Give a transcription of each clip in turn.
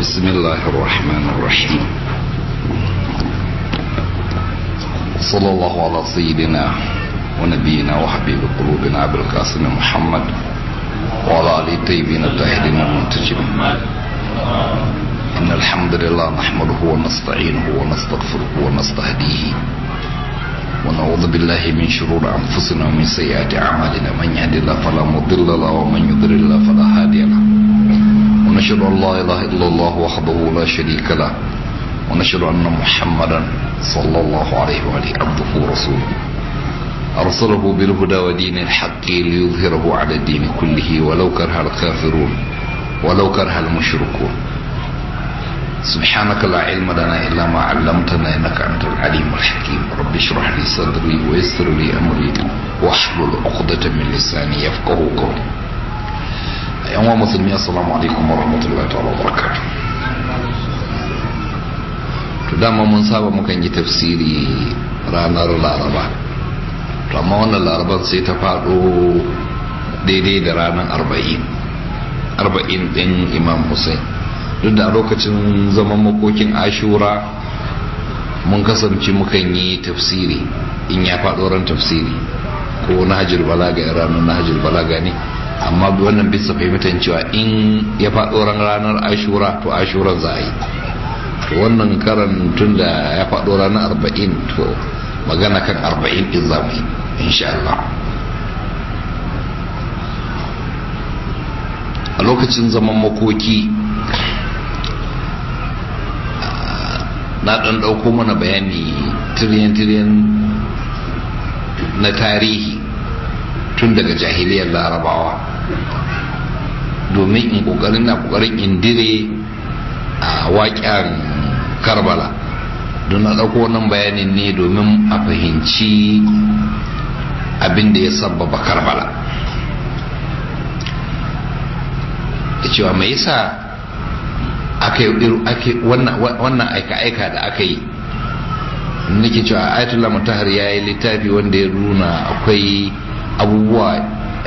بسم الله الرحمن الرحيم صلى الله على سيدنا ونبينا وحبيب قلوبنا أبي القاسم محمد وعلى آله الطيبين الطاهرين المنتجبين إن الحمد لله نحمده ونستعينه ونستغفره ونستهديه ونعوذ بالله من شرور أنفسنا ومن سيئات أعمالنا من يهد الله فلا مضل له ومن يضلل الله فلا هادي له ونشهد أن لا إله إلا الله وحده لا شريك له ونشهد أن محمدا صلى الله عليه وآله عبده ورسوله أرسله بالهدى ودين الحق ليظهره على الدين كله ولو كره الكافرون ولو كره المشركون سبحانك لا علم لنا إلا ما علمتنا إنك أنت العليم الحكيم رب اشرح لي صدري ويسر لي أمري واحلل عقدة من لساني يفقه قولي أيها مسلمين السلام عليكم ورحمة الله تعالى وبركاته to dama mun saba mukan yi tafsiri ranar laraba to amma wannan laraban sai ta faɗo daidai da ranar arba'in arba'in ɗin imam hussein duk da a lokacin zaman makokin ashura mun kasance mukan yi tafsiri in ya faɗo ran tafsiri ko na hajjir balaga ya ranar na hajjir balaga ne amma wannan bisa fahimtar cewa in ya faɗo ran ranar ashura to ashuran za a yi to wannan karan tun da ya faɗo ranar arba'in to magana kan arba'in ɗin za mu yi insha Allah a lokacin zaman makoki na ɗan ɗauko mana bayani tiriyan-tiriyan na tarihi tun daga jahiliyar larabawa domin in ƙoƙarin na ƙoƙarin indire a waƙen karbala don na ɗauko wannan bayanin ne domin a fahimci abin da ya sabbaba karbala da cewa mai yasa wannan aika-aika da aka yi nake cewa ayatollah mutahar ya yi littafi wanda ya nuna akwai abubuwa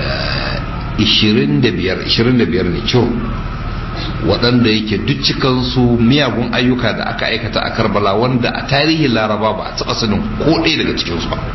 25 ne ciwo waɗanda yake duk cikansu miyagun ayyuka da aka aikata a karbala wanda a tarihin laraba ba a taɓa sanin ko ɗaya daga cikinsu ba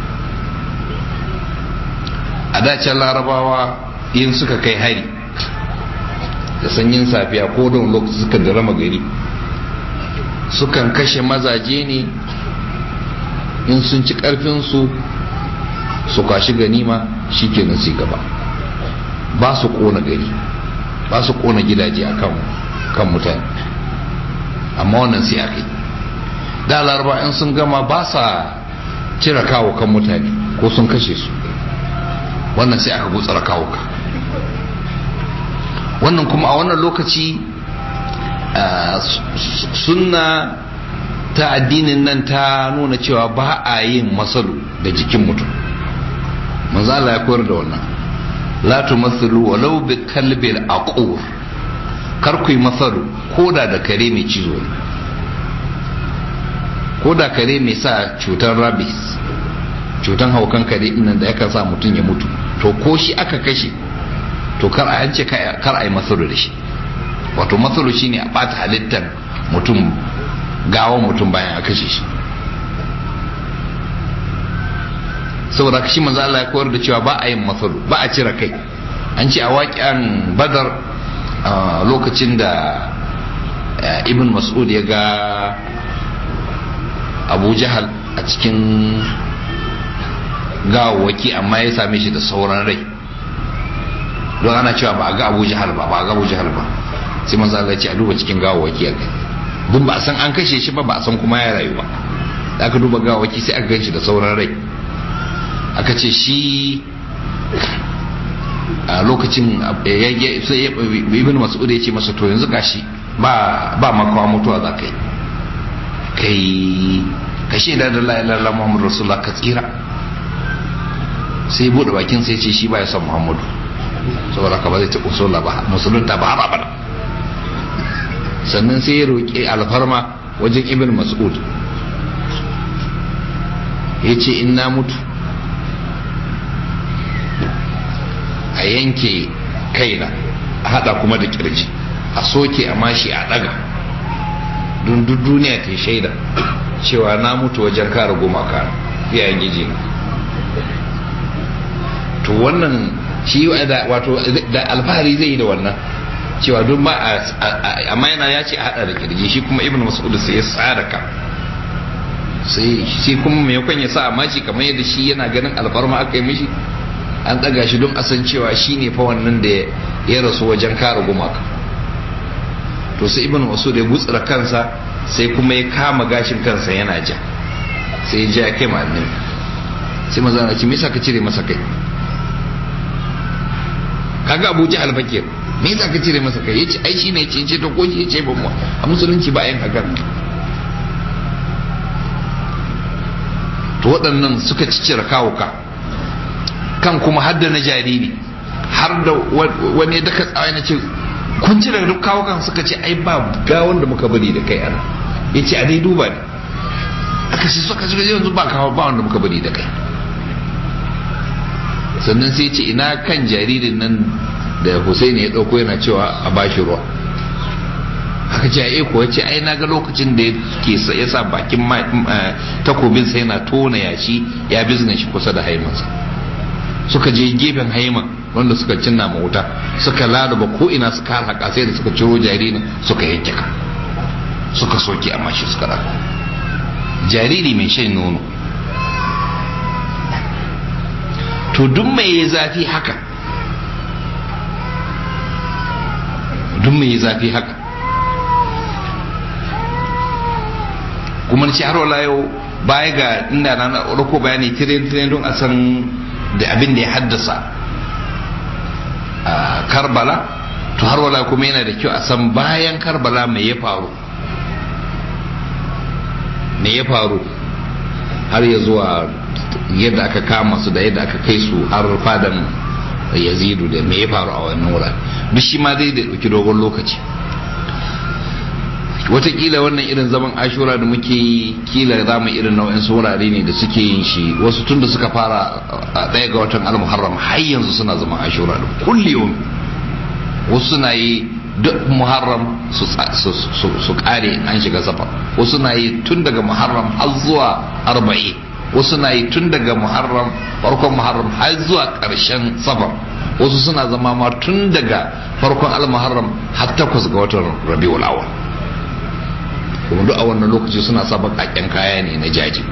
a dacen larabawa yin suka kai hari da sanyin safiya ko don lokaci suka da rama gari sukan kashe mazaje ne in sun ci karfinsu su kwashi ganima shi ke nasi gaba ba su kona gari ba su kona gidaje a kan mutane amma wannan sai aka yi da laraba in sun gama ba sa cire kawo kan mutane ko sun kashe su wannan sai aka gutsara kawo ka wannan kuma a wannan lokaci sunna ta addinin nan ta nuna cewa ba a yin masalu da jikin mutum manzo Allah ya koyar da wannan la tumathilu walau bi kalbil aqur kar ku yi masalu koda da kare mai cizo ne koda kare mai sa cutar rabies cutar haukan kare nan da yakan sa mutum ya mutu to ko shi aka kashe to kar a yance kar a yi masaru da shi wato masaru shine a bata halittar mutum gawon mutum bayan a kashe shi saboda kashi manzo Allah ya koyar da cewa ba a yin masaru ba a cire kai an ce a waƙiyan badar lokacin da ibn mas'ud ya ga abu jahal a cikin gawawaki amma ya same shi da sauran rai don ana cewa ba a ga abu jihar ba ba a ga abu jihar ba sai manzo Allah ce a duba cikin gawawaki a gani duk ba a san an kashe shi ba ba a san kuma ya rayu ba da aka duba gawawaki sai aka ganshi da sauran rai aka ce shi a lokacin ibn mas'ud ya ce masa to yanzu gashi ba ba makawa mutuwa za ka yi kai ka shaida da la ilaha illallah muhammadu rasulullah ka tsira sai bude bakin sai ce shi ba ya son muhammadu saboda ka ba zai taɓa sola ba musulunta ba ba ba sannan sai ya roƙi alfarma wajen ibn mas'ud ya ce in na mutu a yanke kaina a hada kuma da kirji a soke a mashi a daga don duk duniya ta shaida cewa na mutu wajen kare gumaka iyayen giji to wannan shi wato da alfahari zai yi da wannan cewa don ba a amma yana ya ce a hada da kirji shi kuma ibn mas'ud sai ya tsara ka sai shi kuma mai yakon ya sa a maci kamar yadda shi yana ganin alfarma aka yi mishi an ɗaga shi don a san cewa shi ne fa wannan da ya rasu wajen kare gumaka to sai ibn mas'ud ya gutsura kansa sai kuma ya kama gashin kansa yana ja sai ya ja kai ma annabi sai maza na ce me yasa ka cire masa kai kaga Abu Jahal fakir me yasa ka cire masa kai yace ai shine yace ce to ko shi yace ba mu a musulunci ba yin haka to waɗannan suka cicira kawuka kan kuma hadda na jariri har da wani da ka tsawa na ce kun cire duk kawukan suka ce ai ba gawon da muka bari da kai ana yace a dai duba ne aka ce suka ce yanzu ba kawo ba wanda muka bari da kai sannan sai ce ina kan jaririn nan da Hussein ya dauko yana cewa a bashi ruwa aka ce ai kuwa ce ai na ga lokacin da ke ya sa bakin takobin sai yana tona yashi ya bizne shi kusa da haimansa suka je gefen haiman wanda suka cinna ma wuta suka lalaba ko ina suka haka sai da suka ciro jaririn suka yanke ka suka soke amma shi suka raka jariri mai shan nono to duk mai zafi haka duk mai zafi haka kuma ci har wala yau baya ga inda na rako bayani tiren tiren don a san da abin da ya haddasa a karbala to har wala kuma yana da kyau a san bayan karbala mai ya faru me ya faru har ya zuwa yadda aka kama su da yadda aka kai su har fadan yazidu da me ya faru a wannan wurare duk shi ma zai da ɗauki dogon lokaci watakila wannan irin zaman ashura da muke yi kila za mu irin nau'in wurare ne da suke yin shi wasu tun da suka fara a ɗaya ga watan almuharram har yanzu suna zaman ashura da kullum wasu suna yi duk muharram su kare an shiga safar wasu na yi tun daga muharram har zuwa arba'i wasu na yi tun daga muharram farkon muharram har zuwa ƙarshen safar wasu suna zama ma tun daga farkon almuharram har takwas ga watan rabiul awal kuma duk a wannan lokaci suna sa baƙaƙen kaya ne na jaji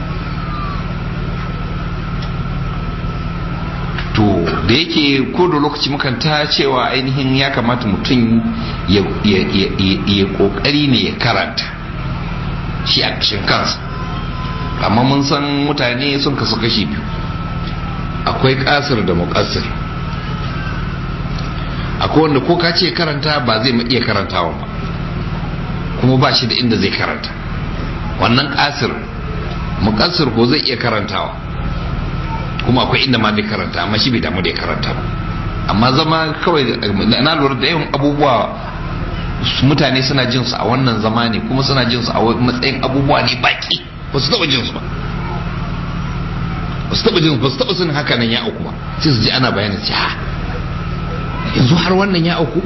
to da yake ko da lokaci mukan ta cewa ainihin ya kamata mutum ya kokari ne ya karanta shi a ƙashin kansa amma mun san mutane sun kasu kashi biyu akwai kasir da muƙasir akwai wanda ko ka ce karanta ba zai iya karantawa ba kuma ba shi da inda zai karanta wannan kasir muƙasir ko zai iya karantawa kuma akwai inda ma bai karanta amma shi bai damu da ya karanta ba amma zama kawai na lura da yawan abubuwa mutane suna jin su a wannan zama ne kuma suna jin su a matsayin abubuwa ne baki ba su taba jin su ba ba su taba jin ba su taba sanin haka nan ya auku ba sai su ji ana bayanin ce ha yanzu har wannan ya auku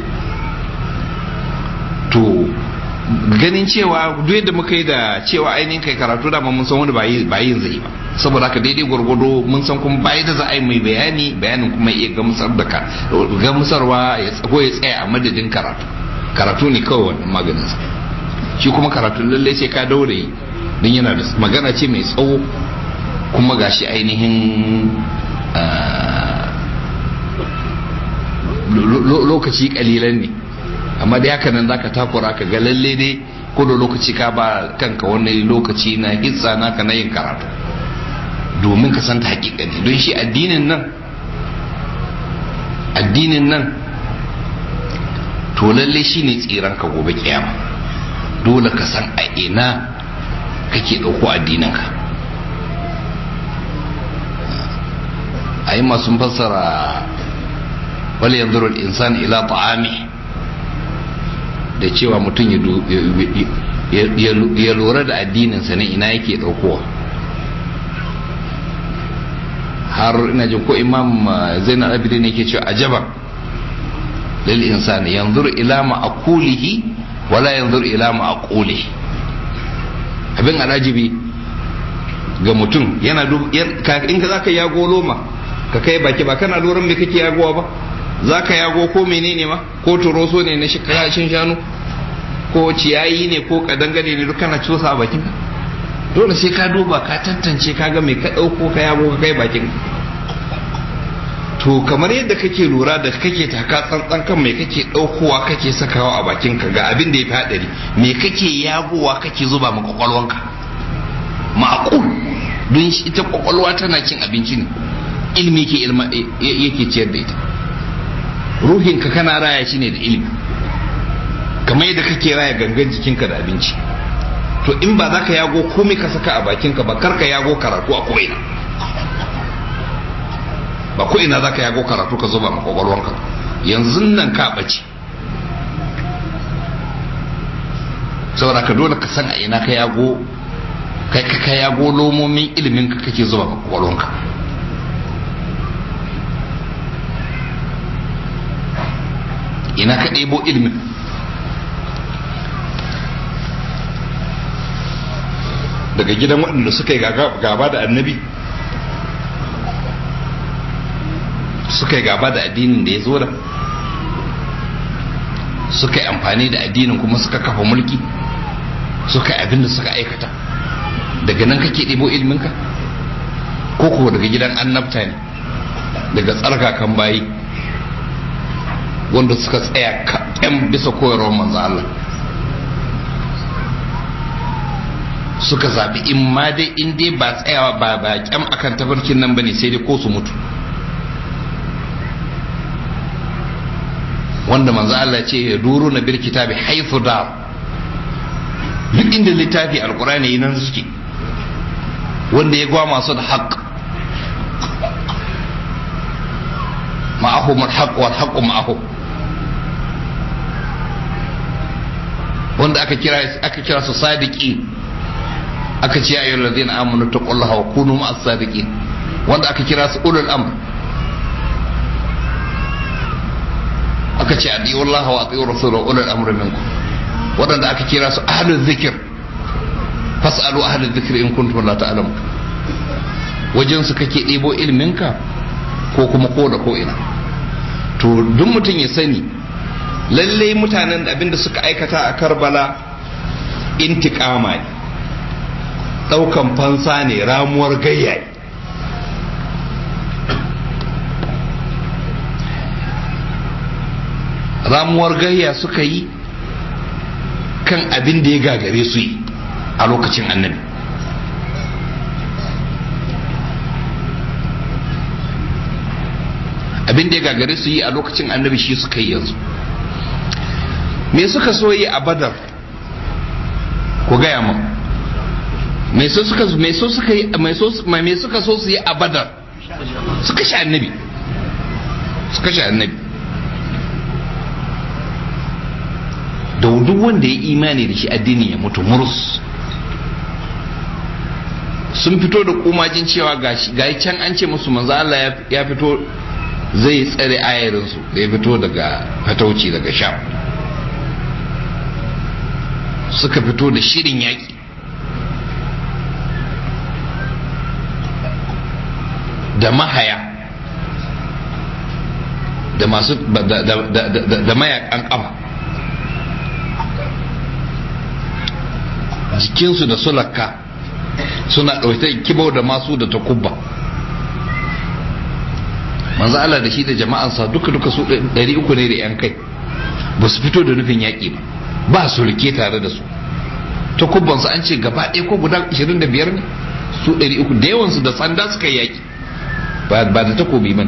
to ganin cewa duk yadda muka yi da cewa ainihin kai karatu da mun san wani ba yin zai ba saboda haka daidai gwargwado mun san kuma bai da za a yi mai bayani bayanin kuma iya gamsar da ka gamsarwa ya tsago ya tsaya a madadin karatu karatu ne kawai wannan maganin sa shi kuma karatu lalle sai ka daure don yana da magana ce mai tsawo kuma gashi ainihin lokaci kalilan ne amma dai haka nan zaka takura ka ga lalle dai ko da lokaci ka ba kanka wani lokaci na hitsa naka na yin karatu domin ka san ta hakika ne don shi addinin nan addinin nan to lalle shi ne tsiran ka gobe kiyama dole ka san a ina kake ɗauko addinin ka a yi masu fassara wale yanzu insan ila ta'ami da cewa mutum ya lura da addininsa ne ina yake ɗaukowa har ina jin ko imam zainal abidin ne ke cewa ajaban lil insani yanzuru ila ma'akulihi wala yanzu ila ma'quli abin alajibi ga mutum yana in ka zaka yago loma ka kai baki ba kana loran me kake yagowa ba zaka yago ko menene ma ko turoso ne na shin shanu ko ciyayi ne ko kadangare ne duk kana cusa a bakin dole sai ka duba ka tantance ka ga me ka dauko ka yago ka kai bakin to kamar yadda kake lura da kake taka tsantsan kan me kake daukowa kake sakawa a bakin ka ga abin da ya fi hadari me kake yagowa kake zuba ma kwakwalwanka ma'qul don ita kwakwalwa tana cin abinci ne ilimi ke ilma yake ciyar da ita ruhinka kana raya shi ne da ilimi kamar yadda kake raya gangan jikinka da abinci to in ba za ka yago komai ka saka a bakinka ba kar ka yago karatu a ko'ina ba ko'ina za ka yago karatu ka zuba makwakwalwanka yanzu nan ka ɓace saboda ka dole ka san a ina ka yago kai ka yago lomomin ilimin ka kake zuba makwakwalwanka ina ka ɗebo ilimin daga gidan waɗanda suka yi gaba da annabi suka yi gaba da addinin da ya zo da suka yi amfani da addinin kuma suka kafa mulki suka yi abin da suka aikata daga nan kake ɗebo ilminka ko kuwa daga gidan annabta ne daga tsarkakan bayi wanda suka tsaya kaɗan bisa koyarwar manzo Allah suka zaɓi in ma dai in dai ba tsayawa ba ba kyam akan tafarkin nan bane sai dai ko su mutu wanda manzo Allah ce ya duru na bil kitabi haythu da duk inda littafi alqur'ani nan suke wanda ya gwa masu da haqq ma'ahum al-haqq wal haqq ma'ahum wanda aka kira aka kira su sadiqin aka ce ayyul ladina amanu taqullaha wa kunu ma'as sadiqin wanda aka kira su ulul amr aka ce adiyu Allah wa adiyu rasulahu ulul amr minkum wadanda aka kira su ahlul zikr fasalu ahlul zikr in kuntum la ta'lamu wajen su kake ɗebo ilminka ko kuma ko da ko ina to duk mutum ya sani lallai mutanen abinda suka aikata a karbala intiƙama ne ɗaukan fansa ne ramuwar gayya ramuwar gayya suka yi kan abin da ya gagare su yi a lokacin annabi abin da ya gagare su yi a lokacin annabi shi suka yi yanzu me suka so yi a badar ku gaya mu me so suka me so suka yi me so me suka so su yi a badar suka sha annabi suka sha annabi da duk wanda ya imani da shi addini ya mutu murus sun fito da kumajin cewa gashi gayi can an ce musu manzo Allah ya fito zai tsare ayarinsu da ya fito daga fatauci daga sham suka fito da shirin yaƙi da mahaya da masu da mayakan ƙafa jikinsu da sulaka suna ɗauke kibau da masu da takubba manzo Allah da shi da jama'ansa duka duka su 300 ne da yan kai ba su fito da nufin yaƙi ba ba su rike tare da su ta kubbansu an ce gaba ɗaya ko guda 25 ne su 300 da yawansu da sanda suka yaƙi ba da takobi man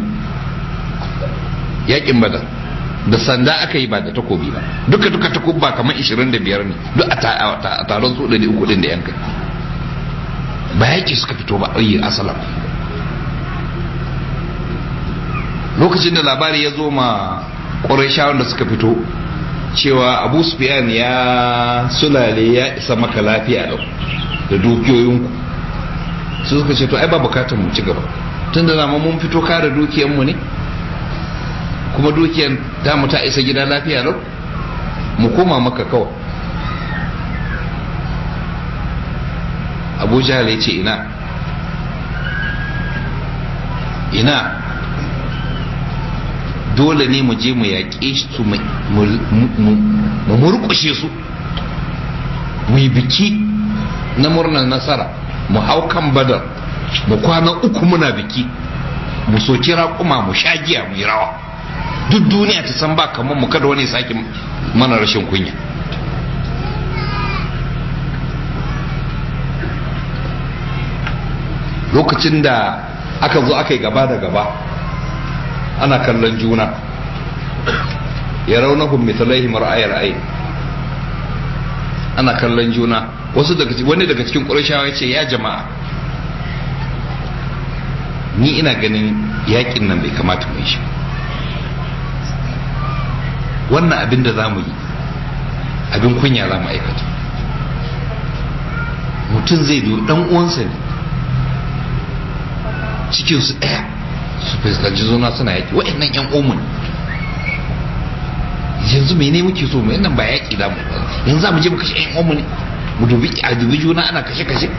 yaƙin badar da sanda aka yi ba da takobi ba duka duka takubba kamar 25 ne duk a taron su 300 din da yan kai ba yaƙi suka fito ba ayi asalam lokacin da labari ya zo ma ƙwarai da suka fito cewa abu sufyan ya sulale ya isa maka lafiya lau da dukiyoyinku su suka ce to ai ba bukatar mu ci gaba tun da zama mun fito kare dukiyanmu ne kuma dukiyan ta mu ta isa gida lafiya lau mu koma maka kawai abu jahal ya ce ina ina dole ne mu je mu yaƙe su mu murƙushe su mu yi biki na murnar nasara mu hau kan badar mu kwana uku muna biki mu soki raƙuma mu sha giya mu yi rawa duk duniya ta san ba kamar mu kada wani sake mana rashin kunya lokacin da aka zo aka yi gaba da gaba ana kallon juna ya raunahun misalai mar'ayar ai ana kallon juna wasu daga wani daga cikin ƙurashawa ya ce ya jama'a ni ina ganin yakin nan bai kamata mu yi shi wannan abin da za mu yi abin kunya za mu aikata mutum zai do dan uwansa ne cikinsu ɗaya su fuskanci zuna suna yaƙi wa'annan yan omun yanzu mene muke so mu nan ba yaƙi da mu yanzu za mu je mu kashe yan omun mu dubi a dubi juna ana kashe kashe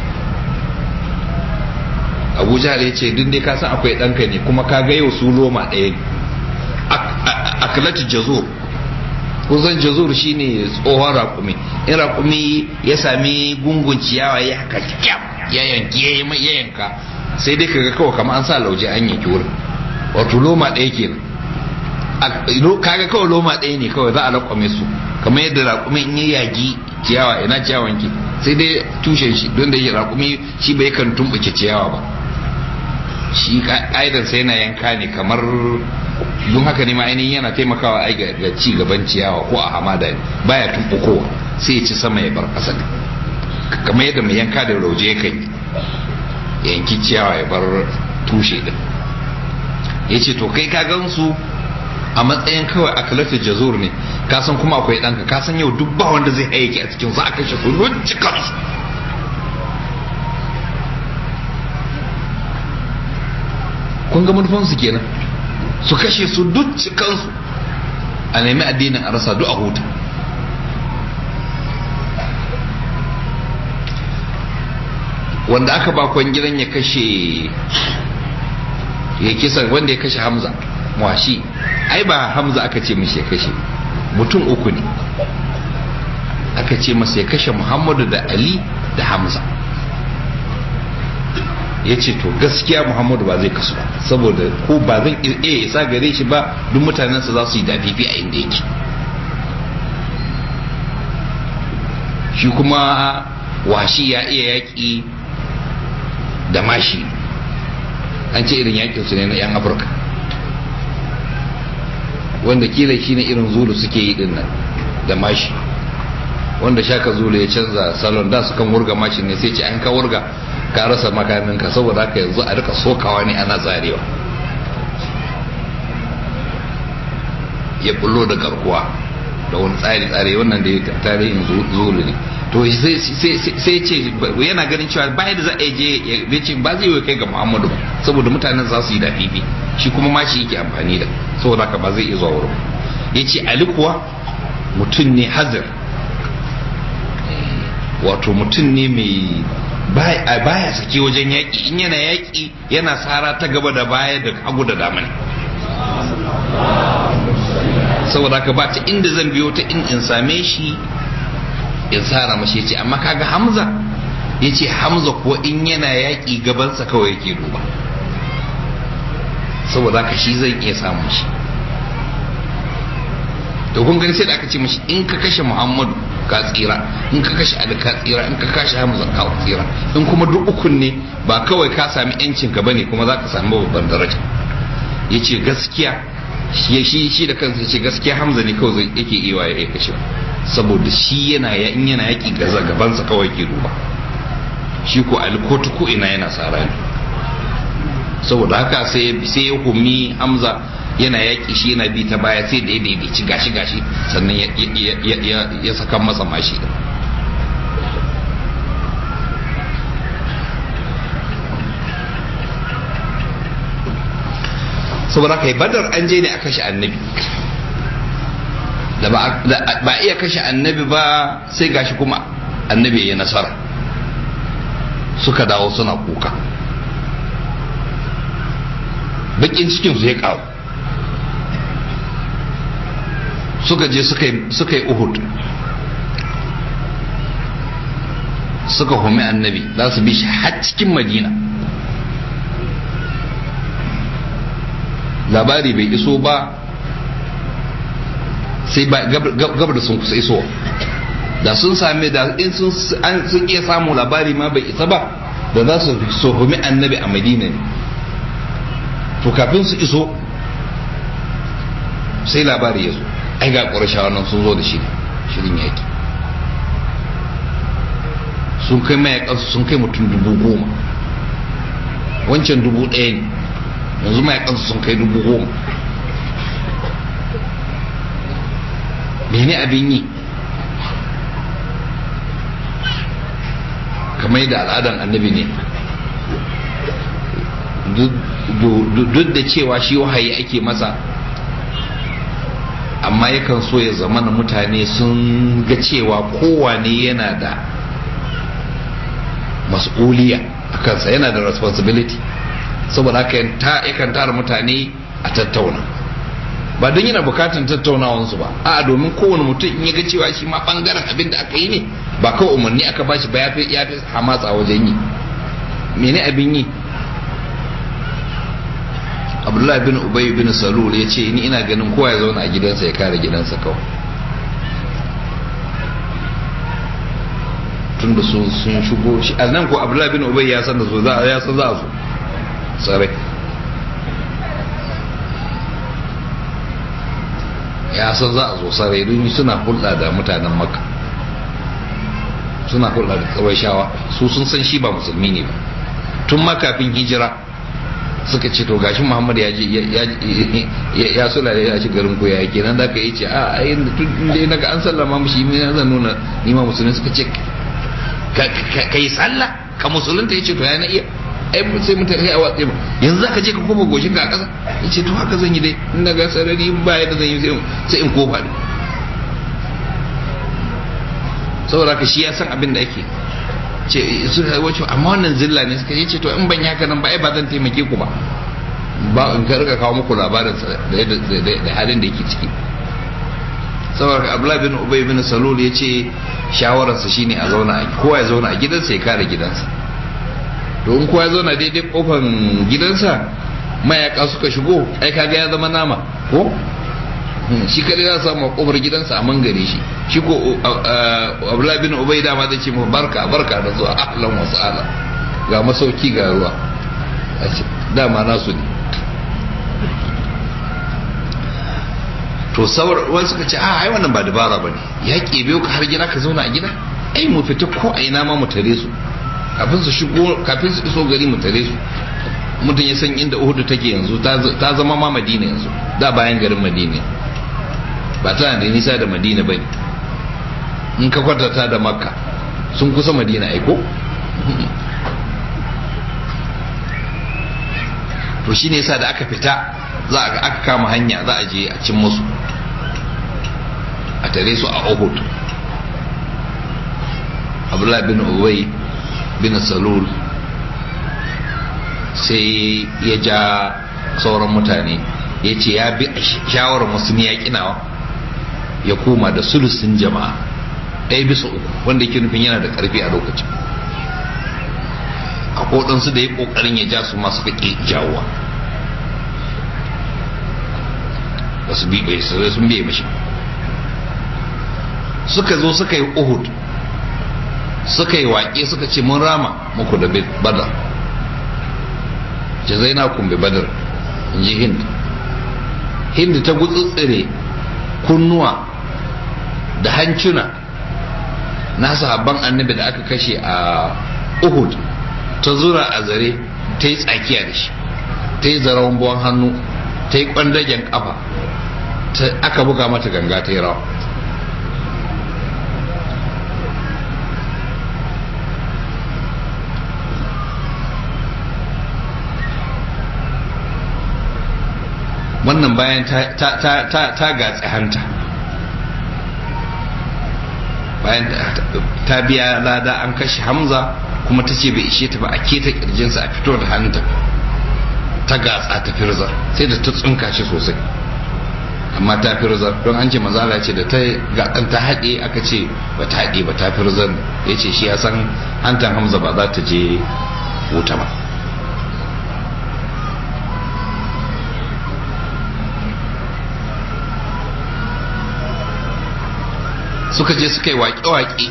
abu jahal ya ce duk dai ka san akwai ɗanka ne kuma ka ga yau su loma ɗaya ne akalatu jazur kusan jazur shine tsohon raƙumi in raƙumi ya sami gungun ciyawa ya haka ya yanki ya yanka sai dai kaga kawai kamar an sa lauje an yanki wurin wato loma ɗaya kenan kaga kawai loma ɗaya ne kawai za a raƙwame su kamar yadda raƙumi in ya yagi ciyawa ina ciyawan ke sai dai tushen shi don da ya raƙumi shi bai kan tumɓuke ciyawa ba shi ƙa'idar sai yana yanka ne kamar don haka ne ma ainihin yana taimakawa ai ga ci gaban ciyawa ko a hamada ne baya tumɓukowa sai ya ci sama ya bar ƙasa kamar yadda mai yanka da rauje ya kan yi yanki ciyawa ya bar tushe din ya ce to kai ka gansu a matsayin kawai a kalatar jazur ne kasan kuma akwai ɗanka kasan yau duk ba wanda zai hayyake a cikin za a kashe su lunci kansu kun ga manufansu kenan su kashe su duk cikansu a nemi addinin a rasa duk a huta wanda aka ba gidan ya kashe ya kisa wanda ya kashe hamza washi ai ba hamza aka ce mishi ya kashe mutum uku ne aka ce masa ya kashe muhammadu da ali da hamza ya ce to gaskiya muhammadu ba zai kasu ba saboda ko ba zan iya isa gare shi ba duk mutanensa za su yi dafifi a inda yake shi kuma washi ya iya yaƙi da mashi an ce irin yakin su ne na 'yan afirka wanda kila shi ne irin zulu suke yi din nan da mashi wanda shaka zulu ya canza salon da su kan wurga mashin ne sai ce an ka wurga ka rasa makaminka saboda haka yanzu a rika sokawa ne ana zarewa ya bullo da garkuwa da wani tsari-tsari wannan da ya tarihin zulu ne to sai ce yana ganin cewa bayan da za a je ya ce ba zai yi kai ga muhammadu saboda mutanen za su yi da fifi shi kuma ma shi yake amfani da saboda haka ba zai iya zuwa wurin ya ce ali kuwa mutum ne hazir wato mutum ne mai baya sake wajen yaƙi in yana yaƙi yana tsara ta gaba da baya da hagu da dama ne saboda haka ba ta inda zan biyo ta in in same shi in tsara mashi ce amma kaga hamza ya ce hamza ko in yana yaƙi gabansa kawai yake duba saboda haka shi zan iya samun shi to kun gani sai da aka ce mashi in ka kashe muhammadu ka tsira in ka kashe ali ka tsira in ka kashe hamza ka tsira in kuma duk ukun ne ba kawai ka sami yancin ka bane kuma za ka sami babban daraja ya ce gaskiya shi shi da kansa ya ce gaskiya hamza ne kawai yake iya ya kashe saboda shi yana ya in yana yaki gaza gabansa kawai ke duba shi ko alkotu ko ina yana tsara ne saboda haka sai sai ya humi hamza yana yaki shi yana bi ta baya sai da ya daidaici gashi gashi sannan ya saka masa mashi saboda haka badar an je ne a kashe annabi da ba iya kashe annabi ba sai gashi kuma annabi ya nasara suka dawo suna kuka bakin cikinsu ya kawo suka je suka yi uhud suka humi annabi za su bi shi har cikin madina labari bai iso ba sai ba gabar da sun kusa iso da sun same da in sun iya samu labari ma bai isa ba da za su sohumi annabi a madina ne to kafin su iso sai labari ya zo ai ga ƙwarashawa nan sun zo da shi shirin yaki sun kai mayakansu sun kai mutum dubu goma wancan dubu ɗaya ne yanzu mayakansu sun kai dubu goma mene abin yi kamar da al'adan annabi ne duk da cewa shi wahayi ake masa amma yakan so ya zama na mutane sun ga cewa kowane yana da mas'uliya a kansa yana da responsibility saboda haka yakan tara mutane a tattauna ba don yana bukatan tattaunawansu ba a domin kowane mutum in ya ga cewa shi ma bangaren abin da aka yi ne ba kawai umarni aka ba shi ba ya fi hamasa wajen yi mene abin yi abdullahi bin ubay bin salul ya ce ni ina ganin kowa ya zauna a gidansa ya kare gidansa kawai tun da sun shigo shi a nan ko abdullahi bin ubay ya san da su za ya san za su tsare ya san za a zo sarai don suna hulɗa da mutanen makka suna hulɗa da tsawai shawa su sun san shi ba musulmi ne ba tun ma kafin hijira suka ce to gashi muhammad ya ya sula ya ci garin koya yake nan da ka yi ce a a yin tun da naga an sallama mushi mai zan nuna nima musulmi suka ce ka yi sallah ka musulunta ya ce to ya na iya ai sai mutane a watsi ba yanzu zaka je ka kofa goshin ka a ƙasa ya ce to haka zan yi dai in daga sarari in ba yadda zan yi sai in kofa ne saboda ka shi ya san abin da ake ce su wace amma wannan zilla ne suka ce to in ban yaka nan ba ai ba zan taimake ku ba ba in ka rika kawo muku labarin da halin da yake ciki saboda abdullahi bin ubay bin salul ya ce shawararsa shine a zauna kowa ya zauna a gidansa ya kare gidansa to in kowa ya zauna daidai kofar gidansa mayaka suka shigo ai kaga ya zama nama ko shi kadai za samu a kofar gidansa a mangare shi shi ko abdullahi bin ubay dama zai ce barka barka da zuwa ahlan wa sa'ala ga masauki ga ruwa dama nasu ne to sauran wani suka ce a ai wannan ba dabara ba ne ya biyo ka har gida ka zauna a gida ai mu fita ko a ina ma mu tare su kafin su shigo kafin su iso gari mu tare su mutum ya san inda uhudu take yanzu ta zama ma madina yanzu da bayan garin madina ba tana da nisa da madina ba ne in ka kwatanta da makka sun kusa madina aiko to shi ne yasa da aka fita za a aka kama hanya za a je a cin musu a tare su a uhud abdullahi bin ubay bin salul sai ya ja sauran mutane ya ce ya bi shawarar musulmi ya kinawa ya koma da sulusin jama'a ɗaya bisa uku wanda yake nufin yana da ƙarfi a lokacin a kodansu da ya ƙoƙarin ya ja su masu ƙaƙe jawowa ba su bi bai sun biye mashi suka zo suka yi uhud suka yi waƙe suka ce mun rama muku da badar jazaina kun bi badar in ji hind hind ta gutsutsire kunnuwa da hancuna na sahabban annabi da aka kashe a uhud ta zura a zare ta yi tsakiya da shi ta yi zarawan buwan hannu ta yi kwandagen kafa aka buga mata ganga ta yi rawa wannan bayan ta gatsi hanta bayan ta biya lada an kashe hamza kuma ta ce bai ishe ta ba a keta kirjinsa a fito da hanta ta gatsa ta firza sai da ta tsunka shi sosai amma ta firza don an ce mazala ce da ta gatsan ta haɗe aka ce ba ta haɗe ba ta firzar ya ce shi ya san hantan hamza ba za ta je wuta ba suka je suka yi waƙe-waƙe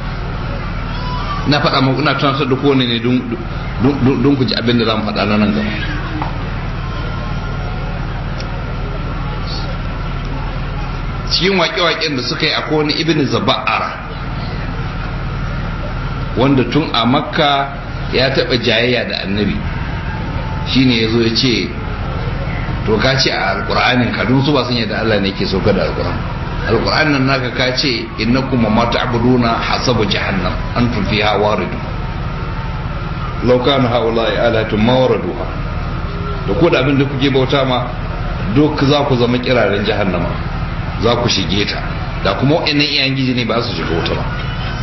na faɗa muku ina tunatar da kowane ne don ku ji abin da za mu faɗa na nan gaba cikin waƙe-waƙen da suka yi a kowane ibn zaba'ara wanda tun a makka ya taɓa jayayya da annabi shine ya zo ya ce to ka ce a alƙur'anin kadun su ba sun yadda allah ne ke sauka da alƙur'an alƙur'an nan naka ka ce innakum ma ta'buduna hasabu jahannam antum fiha waridun law kana haula'i alatun mawraduha da ko da abin da kuke bauta ma duk za ku zama kiraren jahannama za ku shige ta da kuma wa'annan iyayen giji ne ba su shiga wuta ba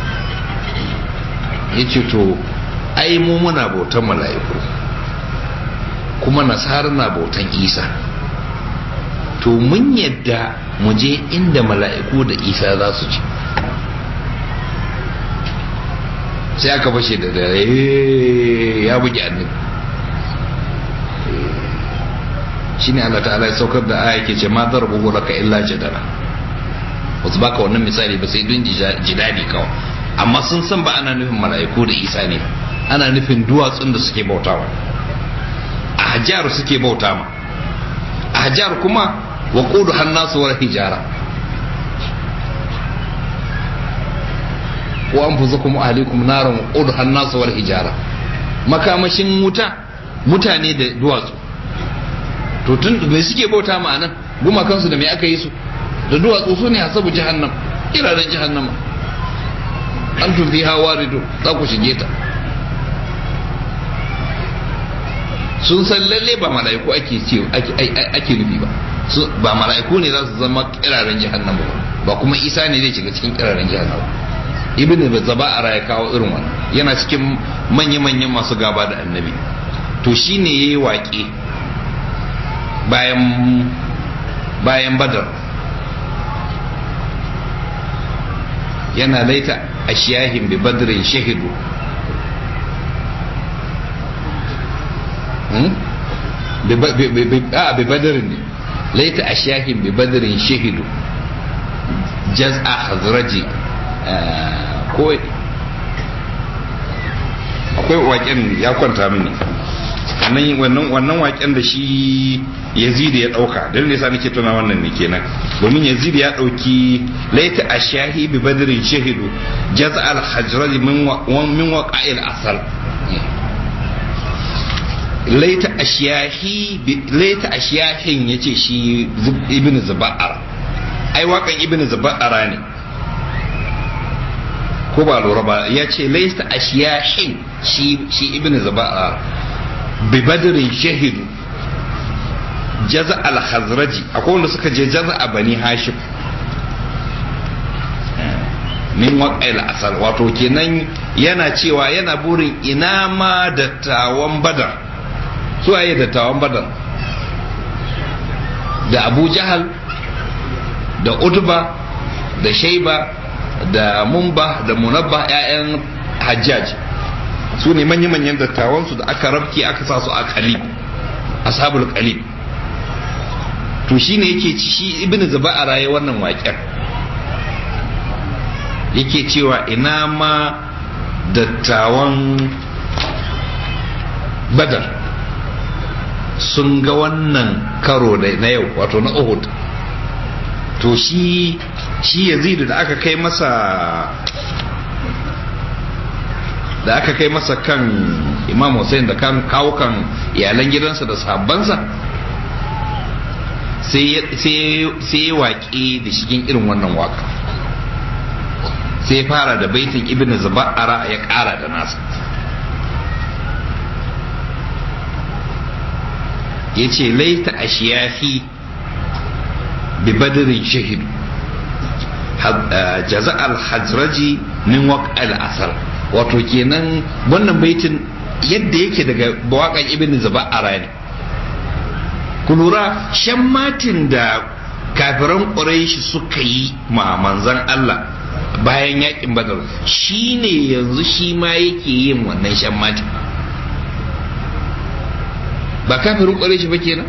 yace to ai mu muna bautan mala'iku kuma nasara na bautan isa to mun yadda mu je inda mala'iku da isa za su ci sai aka fashe da dare ya bugi annabi shine Allah ta'ala ya saukar da aya ke ce ma darbuhu laka illa jadala wasu baka wannan misali ba sai dun jidadi kawai amma sun san ba ana nufin mala'iku da isa ne ana nufin duwatsun da suke bautawa a hajjar suke bauta ma a hajjar kuma wa kudu hannasu wa hijara wa an fuza kuma ahalikum naran wa kudu hannasu wa hijara makamashin wuta mutane da duwatsu to tun me suke bauta ma anan gumakansu da me aka yi su da duwatsu su ne hasabu jahannam kiraren jahannama an tufi hawa rido za ku shige ta sun san lalle ba mala'iku ake ce ake nufi ba ba mala'iku ne za su zama kiraren jahannam ba ba kuma isa ne zai shiga cikin kiraren jahannam ibn zaba'ara ya kawo irin wannan yana cikin manya-manyan masu gaba da annabi to shine yayi waƙe bayan bayan badar yana laita ashiyahin bi badrin shahidu a bi badarin ne laita ashiyahin bi badrin shahidu jaz'a hazraji ko akwai waken ya kwanta mini wannan wannan waken da shi yazid ya dauka dan ne yasa nake tuna wannan ne kenan domin yazid ya dauki laita ashahi bi badrin shahidu jaz al hajraj min min waqa'il asal laita ashiyahi laita ashiyahin yace shi ibnu zubair ai wakan ibnu zubair ne ko ba lura ba ya ce laista ashiyahin shi shi ibnu zubair bi badrin shahidu jaza al-khazraji akwai wanda suka je jaza a bani hashim min waƙail asal wato kenan yana cewa yana burin ina ma dattawan badar su waye dattawan badar da abu jahal da utba da shaiba da mumba da munabba 'ya'yan hajjaj su ne manya-manyan dattawansu da aka rabke aka sa su a kalib ashabul kalib to shine yake ci shi ibnu zuba'a raye wannan waƙen yake cewa ina ma dattawan badar sun ga wannan karo na yau wato na uhud to shi shi yazidu da aka kai masa da aka kai masa kan imam hussein da kan kawo kan iyalan gidansa da sahabbansa sai ya waƙe da shigin irin wannan waka sai ya fara da baitin ibn zaba'ara ya ƙara da nasa ya ce laita ashiyafi bi badirin shahidu jaza al-hajraji min waqal asar wato kenan wannan baitin yadda yake daga waƙan ibn zaba'ara ne ku lura shan matin da kafiran ƙuraishi suka yi ma manzan Allah bayan yakin badar shi ne yanzu shi ma yake yin wannan shan matin ba kafirin ƙuraishi ba kenan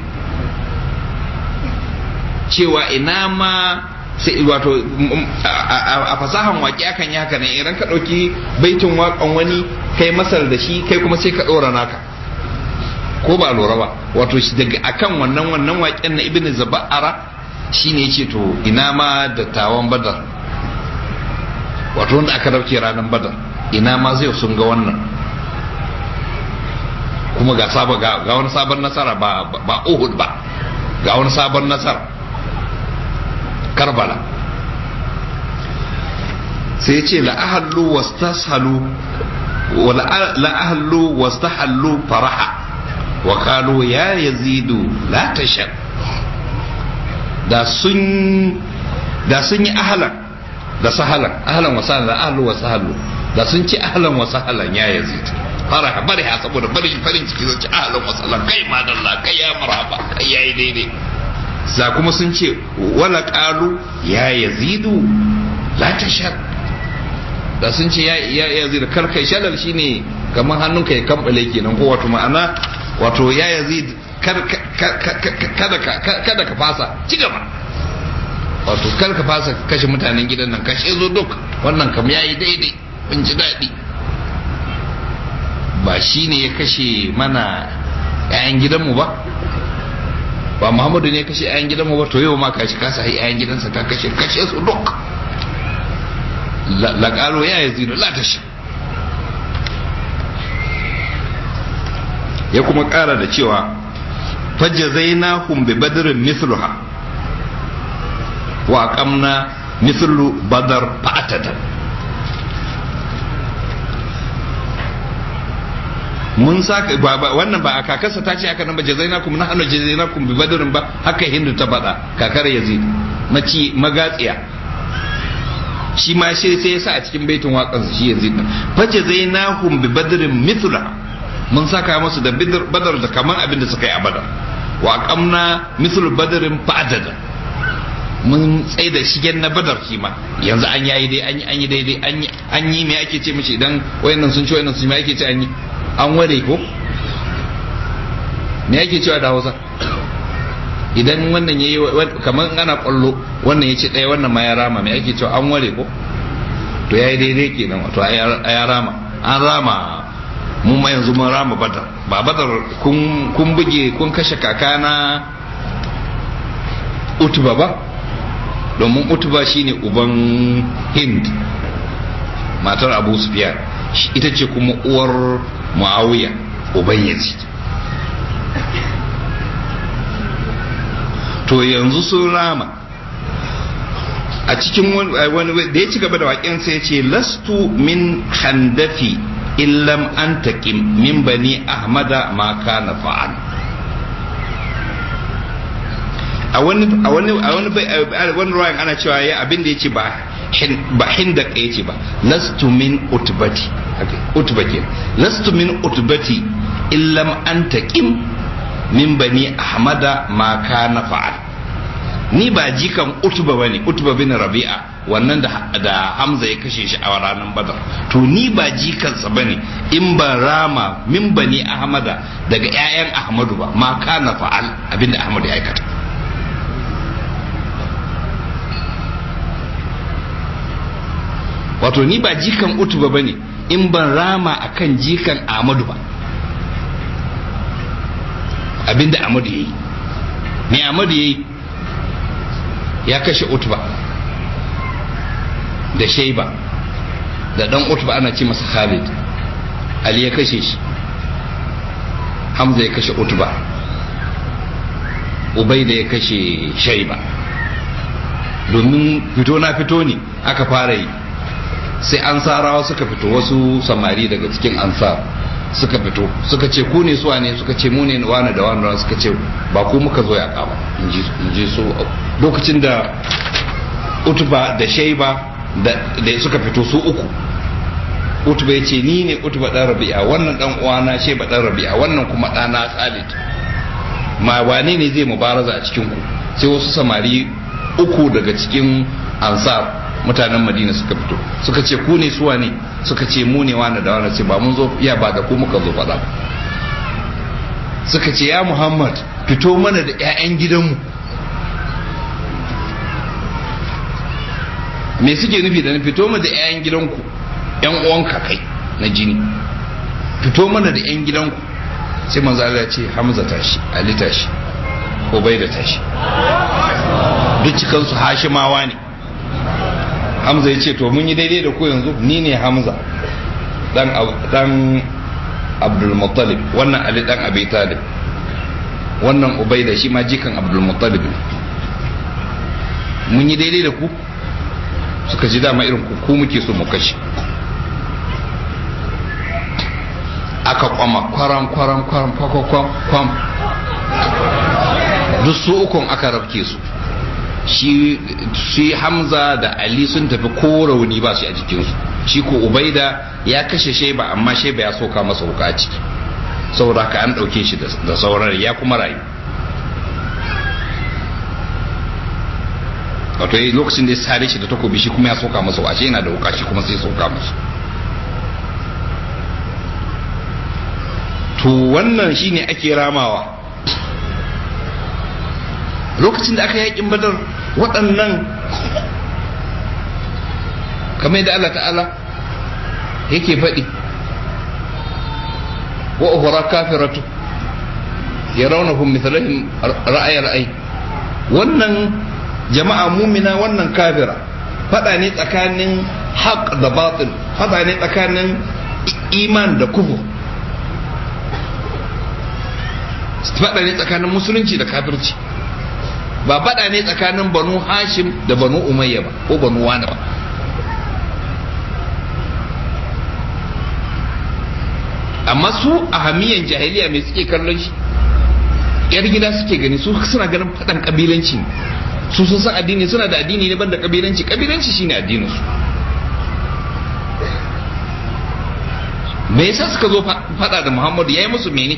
cewa ina ma sai wato a fasahan waƙi akan yi haka ne idan ka ɗauki baitin waƙan wani kai masar da shi kai kuma sai ka ɗora naka ko ba lura ba wato daga akan wannan wannan waƙen na ibn zaba'ara shine yace to ina ma da tawan badar wato wanda aka dauke ranar badar ina ma zai sun ga wannan kuma ga sabon ga wani sabon nasara ba ba Uhud ba ga wani sabon nasara Karbala sai ce la ahallu wastashalu wa la ahallu wastahallu faraha wa qalu ya yazidu la tashar da sun da sun yi ahalan da sahalan ahalan wa sahalan da ahlu wa sahalu da sun ci ahalan wa sahalan ya yazid faraha bari ha saboda bari farin ciki zai ci ahalan wa sahalan kai madalla kai ya marhaba kai yayi daidai za kuma sun ce wala qalu ya yazidu la tashar da sun ce ya ya yazidu kar kai shalal shine kamar hannunka ya kambale kenan ko wato ma'ana wato ya yazid kada ka fasa ci gaba wato kar ka fasa kashe mutanen gidan nan kashe zo duk wannan kam ya yi daidai in ji daɗi ba shi ne ya kashe mana 'ya'yan gidanmu ba ba muhammadu ne ya kashe 'ya'yan gidanmu ba to yau ma kashi kasa yi 'ya'yan gidansa ka kashe kashe su duk laƙalo ya yi zino la ta sha ya kuma ƙara da cewa fajazainahum bi badrin mithluha wa aqamna mithlu badar fa'atada mun saka wannan ba a kakarsa ta ce haka nan ba jazainakum na hannu jazainakum bi badrin ba haka hindu ta faɗa kakar yazid maci magatsiya shi ma shi sai ya sa a cikin baitin waƙansa shi yazid fa jazainahum bi badrin mithluha mun saka musu da badar da kaman abin da suka yi a badar wa kamna misal badarin fa'adada mun tsaye da shigen na badar shi ma yanzu an yayi dai an yi an yi daidai an yi an yi me ake ce mishi idan wayannan sun ci wayannan sun me ake ce an yi an ware ko me ake cewa da Hausa idan wannan yayi kaman ana kwallo wannan ya ce ɗaya wannan ma ya rama me ake cewa an ware ko to yayi daidai kenan wato ya rama an rama mun ma yanzu mun rama badar ba badar kun buge kun kashe kakana utuba ba domin utuba shine uban hind matar abu sufyan ita ce kuma uwar muawiya uban yazid to yanzu sun rama a cikin wani da ya ci gaba da waƙen sai ce lastu min handafi illam an taƙim min bani ahmada ma kana fa'al a wani a wani a wani wani ruwayan ana cewa ya abin da yace ba ba hinda yace ba lastu min utbati utba ke lastu min utbati illam an taqim min bani ahmada ma kana fa'al ni ba jikan utba bane utba bin rabi'a wannan da da hamza ya kashe shi a ranar badar to ni ba jikansa bane in ba rama min bani ahmada daga ƴaƴan ahmadu ba ma kana fa'al abinda ahmadu ya aikata wato ni ba jikan utuba ba ne in ban rama akan jikan amadu ba abinda amadu ya yi me amadu ya yi ya kashe utuba da shaiba da dan utuba ana ce masa khalid ali ya kashe shi hamza ya kashe utuba ubaida ya kashe shaiba domin fito na fito ne aka fara yi sai ansarawa suka fito wasu samari daga cikin ansar suka fito suka ce ku ne suwa ne suka ce mu ne wani da wani suka ce ba ku muka zo ya kama in ji su lokacin da utuba da shaiba da suka fito su uku utuba ya ce ni ne utuba dan rabi'a wannan dan uwana shaiba dan rabi'a wannan kuma ɗana khalid ma wane ne zai mubaraza a cikin ku sai wasu samari uku daga cikin ansar mutanen madina suka fito suka ce ku ne suwa ne suka ce mu ne wani da wani ce ba mun zo iya ba da ku muka zo faɗa suka ce ya muhammad fito mana da 'ya'yan gidanmu me suke nufi da fito mana da 'ya'yan gidanku 'yan uwanka kai na jini fito mana da 'yan gidanku sai manzo Allah ya ce Hamza tashi Ali tashi Ubaida tashi duk cikansu Hashimawa ne Hamza ya ce to mun yi daidai da ku yanzu ni ne Hamza dan dan Abdul Muttalib wannan Ali dan Abi Talib wannan Ubaida shi ma jikan Abdul Muttalib mun yi daidai da ku suka ji dama irin ku ku muke so mu kashe aka kwama kwaram kwaram kwaram kwam kwam duk su ukun aka rabke su shi shi hamza da ali sun tafi ko rauni ba shi a jikinsu shi ko ubaida ya kashe sheba amma sheba ya soka masa wuka a ciki saboda ka an ɗauke shi da sauran ya kuma rayu wato lokacin da ya sare shi da takobi shi kuma ya soka masa wuka shi yana da wuka shi kuma sai soka masa to wannan shine ake ramawa lokacin da aka yakin badar waɗannan kamar yadda Allah ta'ala yake faɗi wa uhura kafiratu yarawnahum mithlahum ra'ay ra'ay wannan jama'a mumina wannan kafira faɗa ne tsakanin haq da batil faɗa ne tsakanin iman da kufur faɗa ne tsakanin musulunci da kafirci ba faɗa ne tsakanin banu hashim da banu umayya ba ko banu wani ba amma su a hamiyan jahiliya mai suke kallon shi yar gida suke gani su suna ganin faɗan kabilanci su sun san addini suna da addini ne banda kabilanci kabilanci shine addinin su me yasa suka zo faɗa da muhammadu ya yi musu mene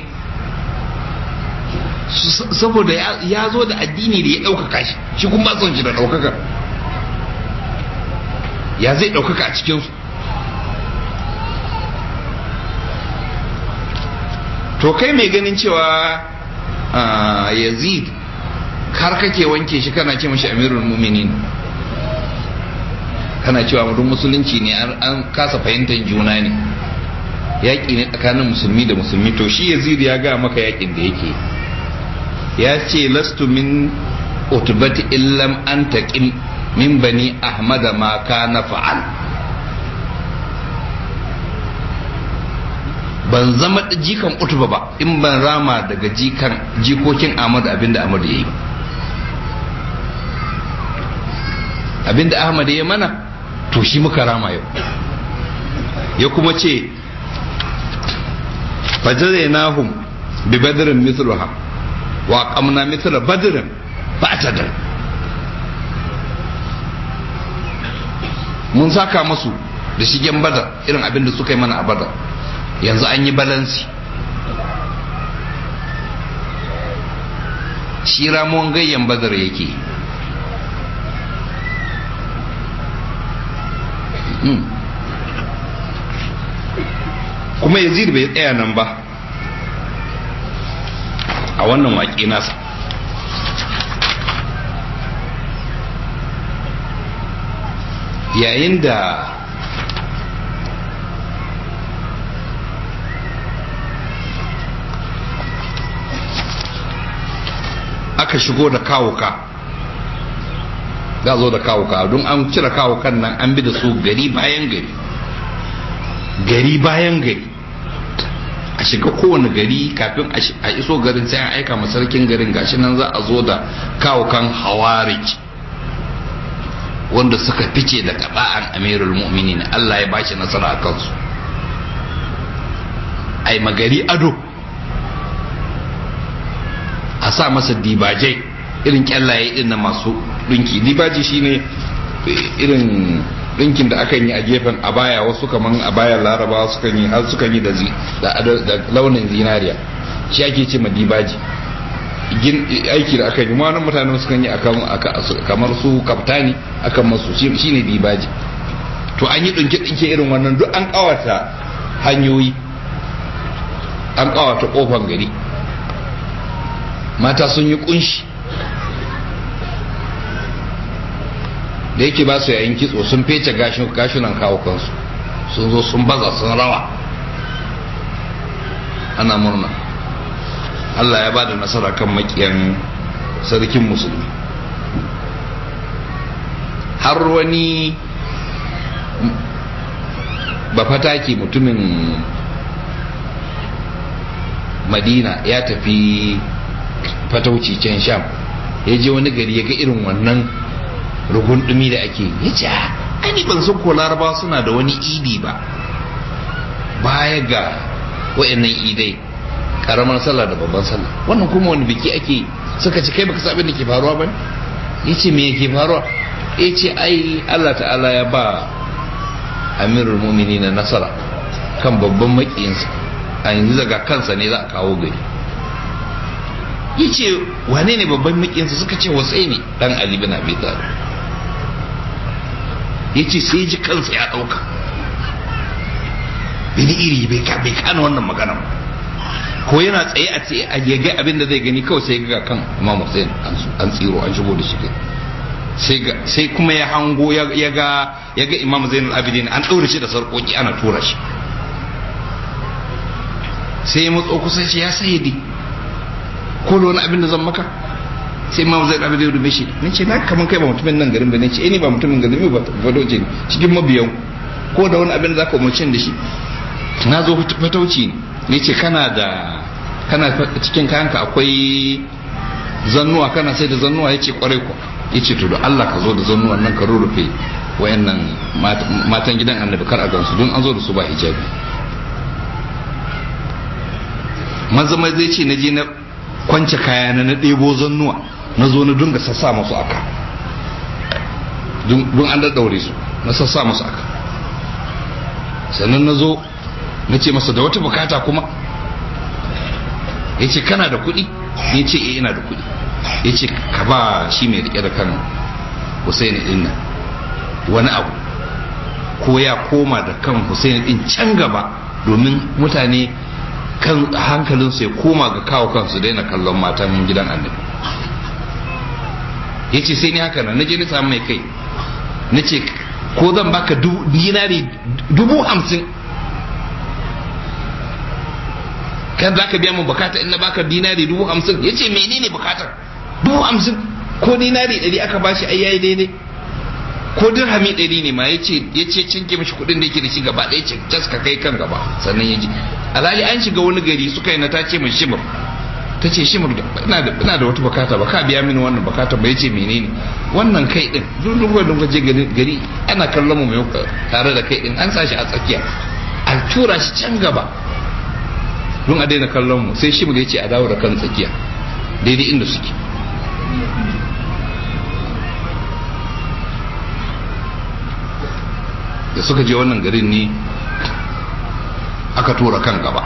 saboda ya zo da addini da ya ɗaukaka shi shi kuma son shi da ɗaukaka ya zai ɗaukaka a cikinsu to kai mai ganin cewa yazid har kake wanke shi kana ce mashi amirul muminin kana cewa mutum musulunci ne an kasa fahimtar juna ne yaƙi ne tsakanin musulmi da musulmi to shi yazid ya ga maka yaƙin da yake ya ce lastu min utubati illam an taqim min bani ahmada ma kana fa'al ban zama jikan utuba ba in ban rama daga jikan jikokin ahmad abinda ahmad ya yi abinda ahmad ya mana to shi muka rama yau ya kuma ce fajazainahum bi badrin mithluha wa qamna mithla badrin fa'tadal mun saka masu da shigen badar irin abin da suka yi mana a badar yanzu an yi balansi shi ramon gayyan badar yake kuma yazid bai tsaya nan ba a wannan waƙe nasa yayin da aka shigo da kawuka za zo da kawuka don an cire kawukan nan an bi da su gari bayan gari gari bayan gari a shiga kowane gari kafin a iso garin sai an aika sarkin garin gashi nan za a zo da kawukan hawarij wanda suka fice da kaba'an amirul mu'minin Allah ya bashi nasara a kansu ai magari ado a sa masa dibajai irin kyallaye din na masu dinki dibaji shine irin ɗinkin da akan yi a gefen a baya wasu kaman a bayan laraba sukan yi har sukan yi da launin zinariya shi ake ce ma dibaji aiki da aka yi ma mutane sukan yi kamar su kaftani akan masu shi ne dibaji to an yi ɗinke-ɗinke irin wannan duk an ƙawata hanyoyi an ƙawata ƙofan gari mata sun yi ƙunshi da yake ba su yayin kitso sun fece gashunan kawo kansu sun zo sun baza sun rawa ana murna Allah ya ba da nasara kan makiyan sarkin musulmi har wani bafataki mutumin madina ya tafi fatauci can sham ya je wani gari ya ga irin wannan rugun dumi da ake ya ce ani ban san ko laraba suna da wani idi ba baya ga wa'annan idai karamar sallah da babban sallah wannan kuma wani biki ake suka ci kai baka sa abin da ke faruwa ba ya ce me yake faruwa ya ce ai Allah ta'ala ya ba amirul mumini na nasara kan babban makiyinsa a yanzu daga kansa ne za a kawo gari ya ce wane ne babban makiyinsa suka ce wasai ne dan ali bin abi talib ya ce sai ji kansa ya ɗauka bini iri bai kana wannan magana ko yana tsaye a tsaye a yaga abin da zai gani kawai sai ga kan imam hussein an tsiro an shigo da shi sai kuma ya hango ya ga ya ga imam zainul abidin an ɗaure shi da sarƙoƙi ana tura shi sai ya matso kusa shi ya sayyadi ko da wani abin da zan maka sai imam zainul abidin rube shi ne ce na kaman kai ba mutumin nan garin ba ne ce eh ni ba mutumin garin ba fadoce ne cikin mabiyan ko da wani abin da zaka umarci da shi na zo fatauci ne ce kana da kana cikin kayanka akwai zannuwa kana sai da zannuwa ya ce kwarai ku ya ce to da Allah ka zo da zannuwan nan ka rurrufe wayannan matan gidan annabi kar a gansu don an zo da su ba hijabi maza mai zai ce na je na kwance kaya na na ɗebo zannuwa na zo na dunga sassa masu aka don an daddaure su na sassa masu aka sannan na zo na ce masa da wata bukata kuma ya ce kana da kuɗi ya ce eh ina da kuɗi ya ce ka ba shi mai rike da kan Hussein din nan wani abu ko ya koma da kan Hussein din can gaba domin mutane kan hankalin su ya koma ga kawo kansu daina kallon matan gidan annabi ya ce sai ni haka nan naje ni samu mai kai na ce ko zan baka dinari dubu hamsin kan za ka biya mu bukata in na baka dinari dubu hamsin ya ce menene bukatar dubu hamsin ko dinari ɗari aka bashi ai yayi daidai ko dirhami ɗari ne ma ya ce ya ce cinke mashi kuɗin da yake da shi gaba ɗaya ce cas ka kai kan gaba sannan ya ji alhali an shiga wani gari suka yi na ta ce mai shimur ta ce shimur ina da ina da wata bukata ba ka biya mini wannan bukata ba ya ce menene wannan kai din duk duk wanda je gari ana kallon mu mai tare da kai din an sa shi a tsakiya a tura shi can gaba don a daina kallon mu sai shi ya ce a dawo da kan tsakiya daidai inda suke da suka je wannan garin ne aka tura kan gaba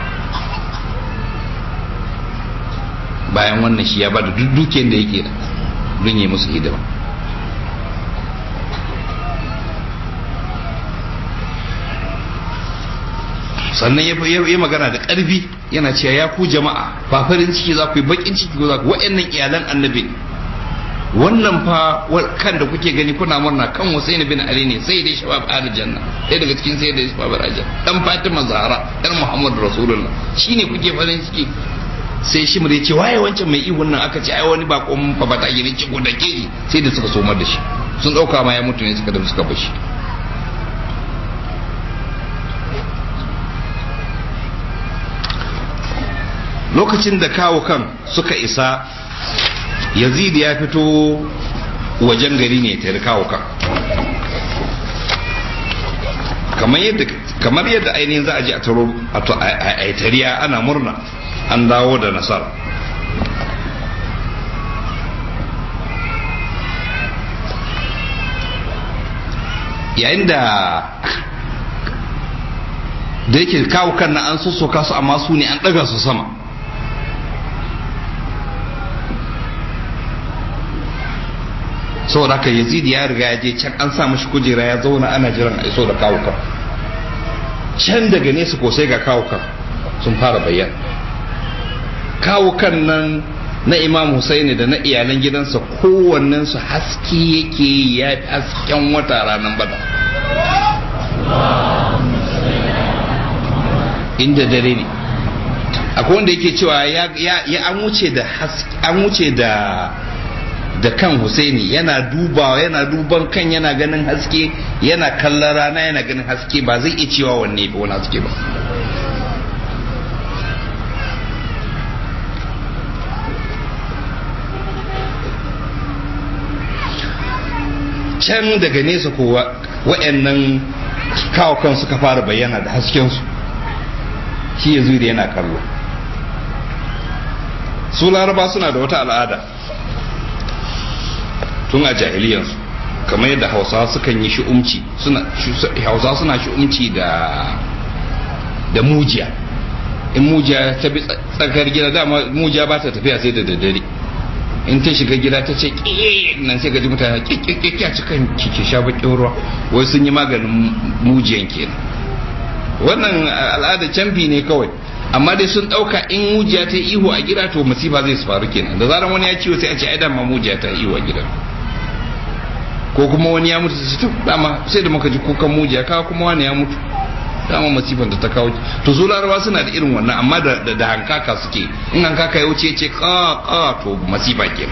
bayan wannan shi ya ba da duk dukiyar da yake da don yi musu hidima sannan ya yi magana da ƙarfi yana cewa ya ku jama'a ba farin ciki za ku yi bakin ciki ko za ku wa'annan iyalan annabi wannan fa kan da kuke gani kuna murna kan Husaini bin Ali ne sai dai shabab aljanna sai daga cikin sai dai shabab aljanna dan Fatima Zahra dan Muhammad Rasulullah shine kuke farin ciki sai shi ya ce waye wancan mai ihun nan aka ce ai wani bakon fa bata gidan ci da ke sai da suka somar da shi sun dauka ma ya mutu ne suka da suka bashi lokacin da kawo kan suka isa yazid ya fito wajen gari ne ta kawo kan kamar yadda ainihin za a ji a taro a tariya ana murna an dawo da nasara yayin da da yake kawo kan na an sossoka su amma su ne an ɗaga su sama saboda haka yazid ya riga ya je can an sa mashi kujera ya zauna ana jiran a iso da kawo kan can daga nesa ko sai ga kawo kan sun fara bayyana kawo kan nan na imam Husaini da na iyalan gidansa kowannensu haske yake ya fi hasken wata ranar bada inda dare ne akwai wanda yake cewa ya an wuce da an wuce da da kan Husaini yana dubawa yana duban kan yana ganin haske yana kallon rana yana ganin haske ba zai iya cewa wanne ba wani haske ba can daga nesa kowa wa'annan kawo kan suka fara bayyana da haskensu shi ya da yana kallo su laraba suna da wata al'ada tun a jahiliyansu kamar yadda hausawa sukan yi shi'umci hausawa suna shi'umci da da mujiya in mujiya ta bi tsakar gida dama mujiya ba ta tafiya sai da daddare in ta shiga gida ta ce nan sai gaji mutane kikikiki a cikin kike sha bakin ruwa wai sun yi maganin mujiyan kenan wannan al'ada canfi ne kawai amma dai sun dauka in mujiya ta ihu a gida to masifa zai faru kenan da zaran wani ya ciwo sai a ce ai dama mujiya ta ihu a gida ko kuma wani ya mutu sai to dama sai da muka ji kukan mujiya kawo kuma wani ya mutu dama masifan da ta kawo to su larabawa suna da irin wannan amma da da hankaka suke in hankaka ya wuce ce ka ka to masifa kenan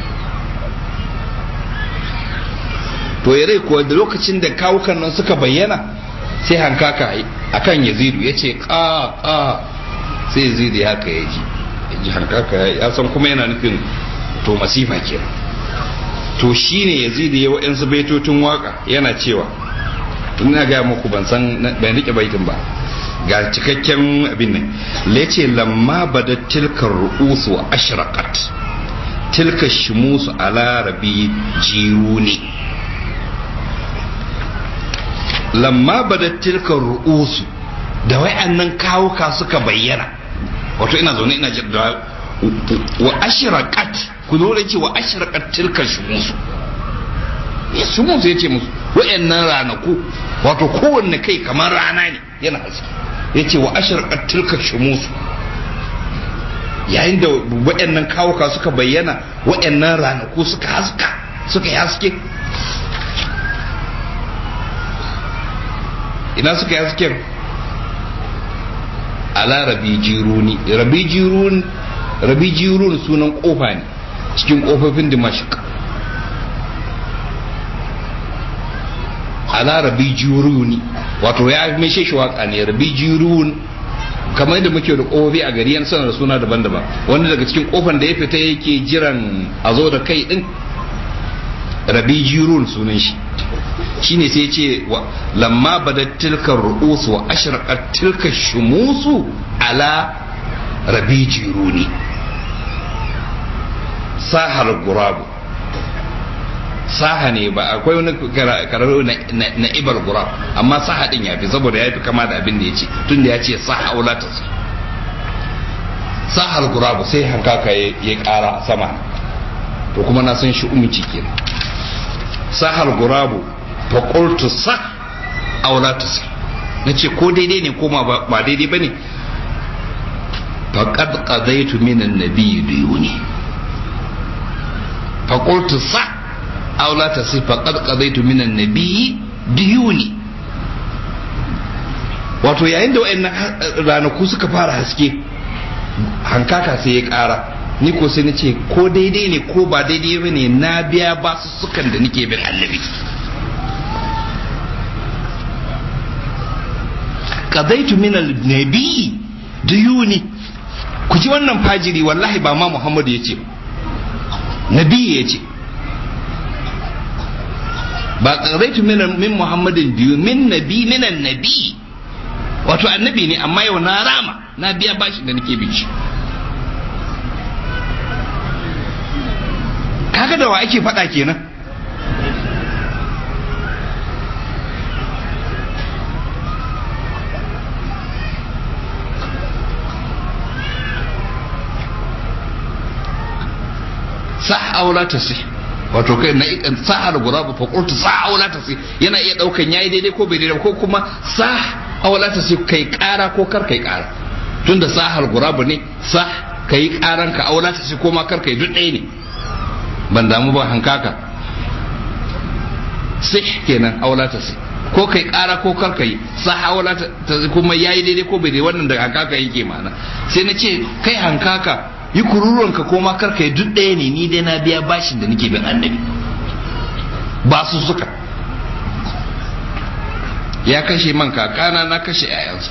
to ya rai kuwa da lokacin da kawukan nan suka bayyana sai hankaka akan yazidu ya ce ka ka sai yazidu ya haka ya ji ya ji hankaka ya san kuma yana nufin to masifa kenan to shine yazidu ya wa'yansu baitotun waka yana cewa tun na gaya muku ban san ban rike baitin ba ga cikakken abin nan lace lamma bada tilkar ru'usu wa ashraqat tilka shimusu ala rabi jiruni lamma bada tilkar ru'usu da wayannan kawuka suka bayyana wato ina zaune ina jira wa ashraqat ku zo da ce wa ashraqat tilka shimusu su musu ya ce musu wa'annan ranaku wato kowanne kai kamar rana ne yana haske ya ce wa ashirƙar tilka shumusu yayin da wa'annan kawuka suka bayyana wa'annan ranaku suka haska suka yi haske ina suka yi hasken ala rabi jiruni rabi jirun rabi jirun sunan kofa ne cikin kofofin dimashik ala rabi jiruni wato ya mai shi waka ne rabi jirun kamar da muke da kofofi a gari yan sanar suna daban-daban wanda daga cikin kofan da ya fita yake jiran a zo da kai din rabi jirun sunan shi shine sai ce lamma badat tilka ru'us wa ashraqat tilka shumusu ala rabi jiruni sahar gurabu saha ne ba akwai wani kararo na ibar gurab amma saha din ya fi saboda ya fi kama da abin da ya ce tun da ya ce saha aula ta sahar gurabu sai hankaka ya kara sama to kuma na san shi umci kenan sahar gurabu fa qultu sa aula ta na ce ko daidai ne ko ba daidai bane faqad qadaytu min an-nabiy duyuni fa qultu sa aw la tasif faqad qadaytu min an-nabiy diyuni wato yayin da wayannan ranaku suka fara haske hankaka sai ya kara ni ko sai nace ko daidai ne ko ba daidai ba ne na biya ba su sukan da nake bin annabi qadaytu min an-nabiy diyuni ku ji wannan fajiri wallahi ba ma Muhammadu yace nabi yace ba ƙaraitu min muhammadin biyu min nabi minan nabi wato annabi ne amma yau na rama na biya bashi da nake bici kaga da wa ake faɗa kenan aula ta sai wato kai na ikan sahar guraba fa qultu sa aula ta sai yana iya daukan yayi daidai ko bai daidai ko kuma sa aula ta sai kai kara ko kar kai kara tunda sahar guraba ne sa kai karan ka aula ta sai ko ma kar kai duk ɗaya ne ban damu ba hankaka sai kenan aula ta sai ko kai kara ko kar kai sa aula ta kuma yayi daidai ko bai daidai wannan da hankaka yake mana sai na ce kai hankaka yi kururuwanka ko ma karka yi duk ɗaya ne ni dai na biya bashin da nake bin annabi ba su suka ya kashe man kakana na kashe yayansa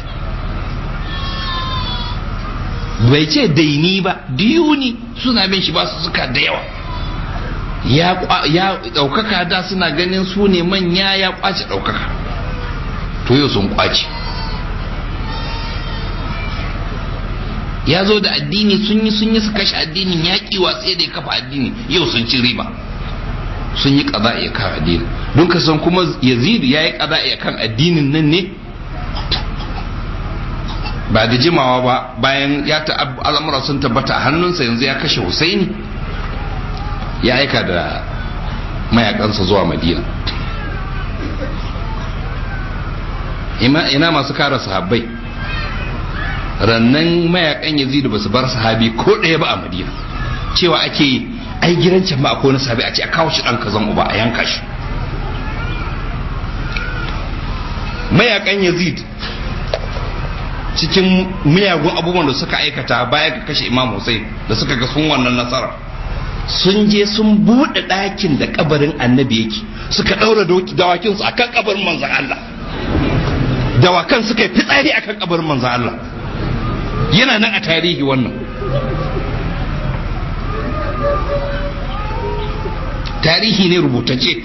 bai ce daini ba diyuni suna bin shi ba su suka da yawa ya ɗaukaka da suna ganin su ne manya ya kwace ɗaukaka to yau sun kwace ya zo da addini sun yi sun yi su kashe addinin ya ki watsi da ya kafa addini yau sun ci riba sun yi kaza ya kan addini don ka san kuma yazid ya yi kaza ya kan addinin nan ne ba da jimawa ba bayan ya ta al'amura sun tabbata a hannunsa yanzu ya kashe husaini ya aika da mayakansa zuwa madina ina masu kara sahabbai rannan mayakan yazidu ba su bar sahabi ko ɗaya ba a madina cewa ake ai gidan can ba akwai wani sahabi a ce a kawo shi ɗan kazan uba a yanka shi mayakan yazid cikin miyagun abubuwan da suka aikata baya ga kashe imam hussein da suka ga sun wannan nasara sun je sun buɗe ɗakin da kabarin annabi yake suka ɗaura dawakinsu a kan kabarin manzan Allah dawakan suka yi fitsari a kan kabarin manzan Allah yana nan a tarihi wannan tarihi ne rubutacce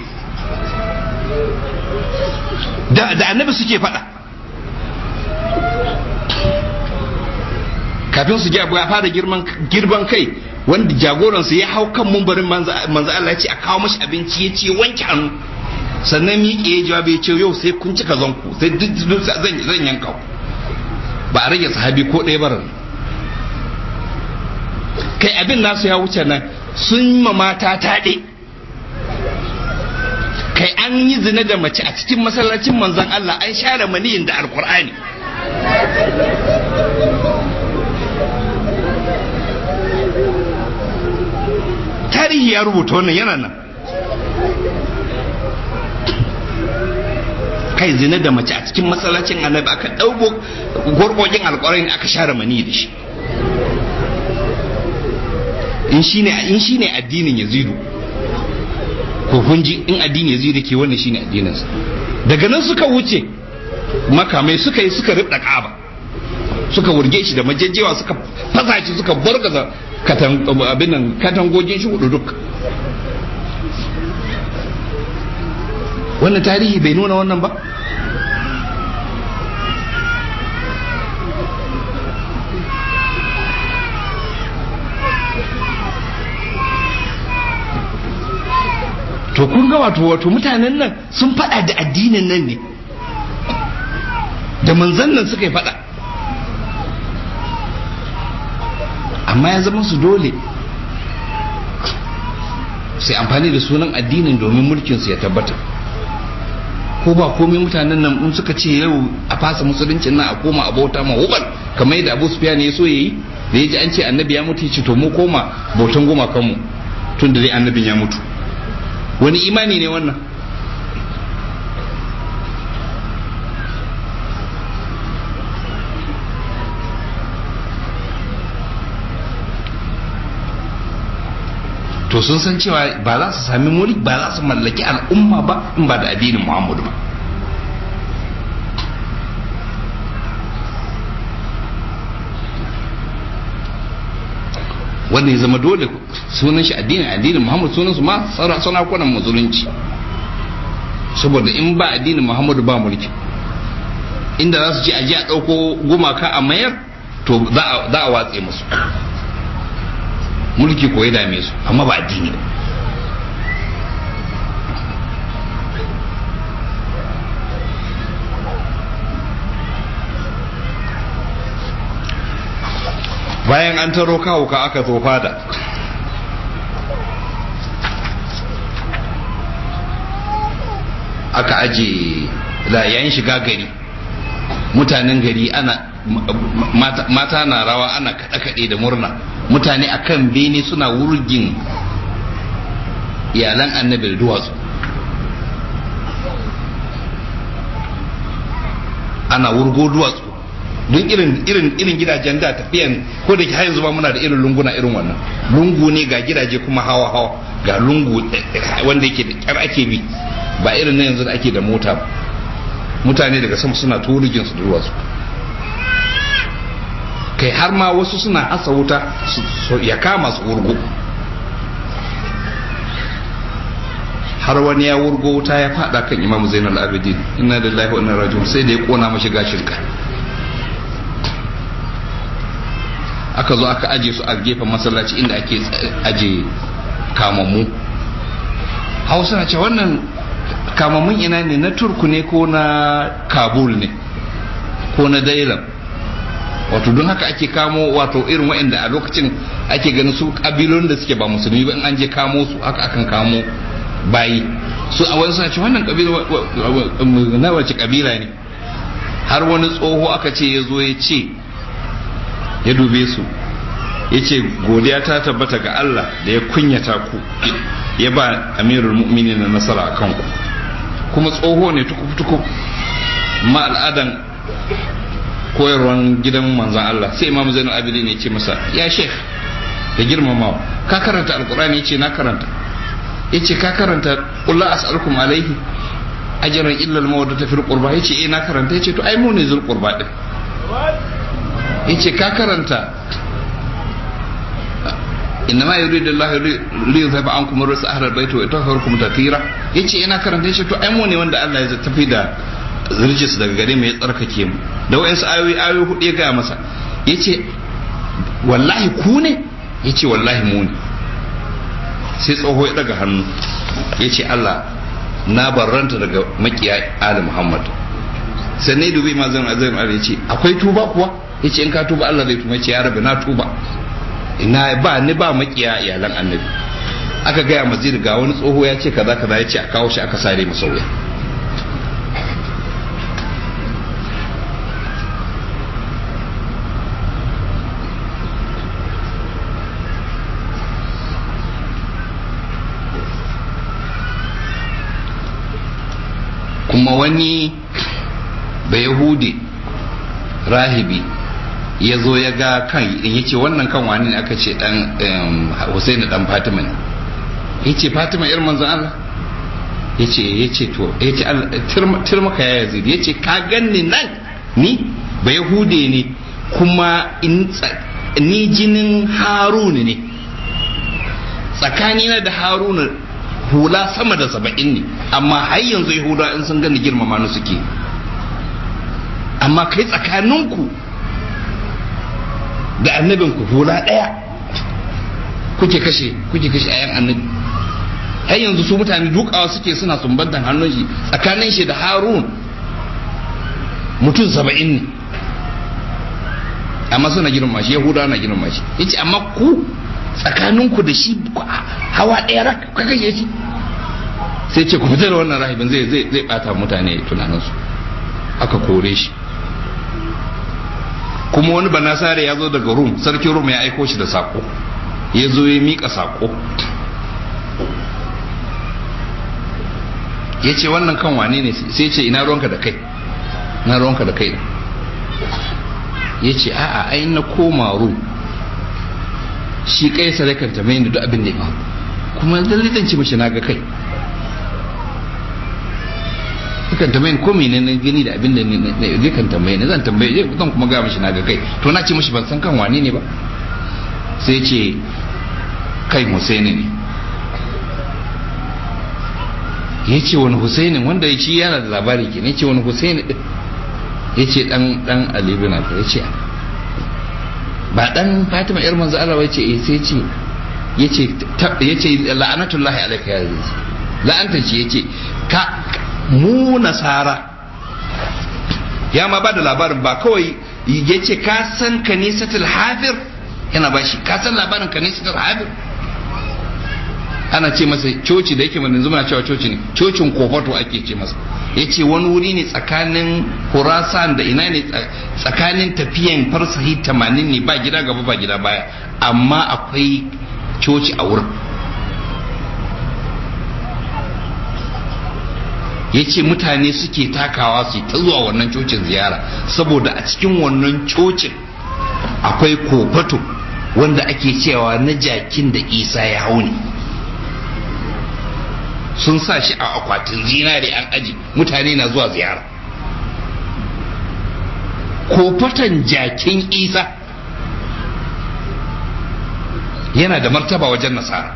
da, da annabi suke faɗa kafin su ya fara girban kai wanda jagoransu ya hau kan mumbarin manzo Allah ya ce a kawo mashi abinci ya ce wanke hannu sannan miƙe ya jawabi ya ce yau sai kun cika zanku sai duk zan yanka ku ba a rage sahabi ko ɗaya barar kai abin nasu ya wuce nan sun ma mata taɗe kai an yi zina da mace a cikin masallacin manzon Allah an share maniyin da alkur'ani tarihi ya rubuta wannan yana nan kai zina da mace a cikin masallacin annabi aka ɗauko gwargwagin alƙwarai aka share mani da shi in shine in shine addinin yazidu ko kun ji in addinin yazidu ke wannan shine addinin sa daga nan suka wuce makamai suka yi suka rubda kaba suka wurge shi da majajjewa suka fasa shi suka bargaza katan abin katangogin shi hudu duk wannan tarihi bai nuna wannan ba to kun ga wato wato mutanen nan sun fada da addinin nan ne da manzan nan suka yi fada amma ya zama su dole sai amfani da sunan addinin domin mulkinsu ya tabbata ko ba komai mutanen nan in suka ce yau a fasa musuluncin nan a koma a bauta ma hubal kamar yadda abu sufiya ne ya so yayi da ya ji an ce annabi ya mutu ya ce to mu koma bautan goma kanmu tun da dai annabin ya mutu wani imani ne wannan to sun san cewa ba za su sami mulki ba za su mallaki al'umma ba in ba da addinin muhammadu ba wanda ya zama dole sunan shi addinin addinin muhammadu sunan su ma sarakunan musulunci saboda in ba addinin muhammadu ba mulki inda za su ce aji a ɗauko gumaka a mayar to za a watse musu mulki ko ya dame su amma ba addini ba bayan an taro kawo ka aka zo fada aka aje da yayin shiga gari mutanen gari ana mata na rawa ana kaɗe-kaɗe da murna mutane akan bene suna wurgin iyalan annabi da duwatsu ana wurgo duwatsu don irin irin irin gidajen da tafiyan ko da har yanzu ba muna da irin lunguna irin wannan lungu ne ga gidaje kuma hawa hawa ga lungu wanda yake da kyar ake bi ba irin na yanzu da ake da mota ba mutane daga sama suna turugin su da duwatsu kai har ma wasu suna asa wuta ya kama su wurgo har wani ya wurgo wuta ya fada kan imamu zainal abidin inna lillahi wa inna rajiun sai da ya kona mashi gashin ka aka zo aka aje su a gefen masallaci inda ake aje kamammu hausa na ce wannan kamammun ina ne na turku ne ko na kabul ne ko na dailam wato don haka ake kamo wato irin waɗanda a lokacin ake ganin su kabilon da suke ba musulmi ba in an je kamo su haka akan kamo bayi su a wani ce wannan kabila na wace kabila ne har wani tsoho aka ce ya zo ya ce ya dube su ya ce godiya ta tabbata ga Allah da ya kunyata ku ya ba amirul mu'minin na nasara a kanku kuma tsoho ne tukuf-tukuf ma al'adan koyarwan gidan manzan Allah sai imam zainul abidin ya ce masa ya sheikh da girmamawa ka karanta alkurani ya ce na karanta ya ce ka karanta ƙulla as'alukum alaihi ajran illa al-mawaddata fil qurba ya ce eh na karanta ya ce to ai mu ne zul qurba din ya ce ka karanta innama yuridu Allah li yuzhiba ankum ar-rijsa ahla al-bayt wa yutahhirukum tathira yace ina karanta yace to ai mu ne wanda Allah ya tafi da rijis daga gare mu ya tsarkake mu da wayansu ayoyi ayoyi hudu ya ga masa yace wallahi ku ne yace wallahi mu ne sai tsoho ya daga hannu yace Allah na barranta daga makiya Ali Muhammad sai ne dubi ma zan azai ya ce akwai tuba kuwa yace in ka tuba Allah zai tuba yace ya rabbi na tuba ina ba ni ba makiya iyalan annabi aka gaya mazir ga wani tsoho ya ce kaza kaza ya ce a kawo shi aka sare masa wuya kuma wani bayahudi rahibi ya zo ya ga kan ya ce wannan kan wani ne aka ce dan Husaini dan Fatima ne ya ce Fatima irin manzon Allah ya ce ya ce to ya ce turmaka ya yazid ya ce ka ganni nan ni ba yahude ne kuma ni jinin haruna ne tsakanina da haruna hula sama da saba'in ne amma har yanzu yahuda in sun gani girmama ni suke amma kai tsakaninku da annabinku hula ɗaya kuke kashe kuke kashe ayan annabi har yanzu su mutane dukawa suke suna sumbantan hannun shi tsakanin shi da harun mutum saba'in ne amma suna girma shi yahudawa na girma shi yace amma ku tsakaninku da shi hawa ɗaya rak ka kashe shi sai ce ku fita da wannan rahibin zai zai zai bata mutane tunaninsu aka kore shi kuma wani banasare ya zo daga rum sarkin rum ya aiko shi da sako ya zo ya mika sako ya ce wannan kan wane ne sai ce ina ruwanka da kai na ruwanka da kai ya ce a'a ai na koma rum shi kai sarakan ta mai duk abin da ya faru kuma lallai ci mashi na ga kai kan tambaye ko mene ne gani da abin da zai kan tambaye ne zan tambaye zan kuma ga mishi na ga kai to na ce mishi ban san kan wane ne ba sai ce kai Husaini ne ya ce wani Husaini wanda shi yana da labari ke ne ce wani Husaini din ya ce dan dan Ali bin Abi ya ce ba dan Fatima yar manzo Allah ya ce eh sai ce yace yace la'anatullahi alayka ya la'anta ce yace ka mu nasara ya ma ba da labarin ba kawai ya ce ka san kanisatul hafir yana ba shi ka san labarin kanisatul hafir ana ce masa coci da yake mana yanzu muna cewa coci ne cocin kofato ake ce masa ya ce wani wuri ne tsakanin Khurasan da ina ne tsakanin tafiyan farsahi tamanin ne ba gida gaba ba gida baya amma akwai coci a wurin ya ce mutane suke takawa su ta zuwa wannan cocin ziyara saboda a cikin wannan cocin akwai kofato wanda ake cewa na jakin da isa ya hau ne sun sa shi a akwatin zinare an aji mutane na zuwa ziyara kofatan jakin isa yana da martaba wajen nasara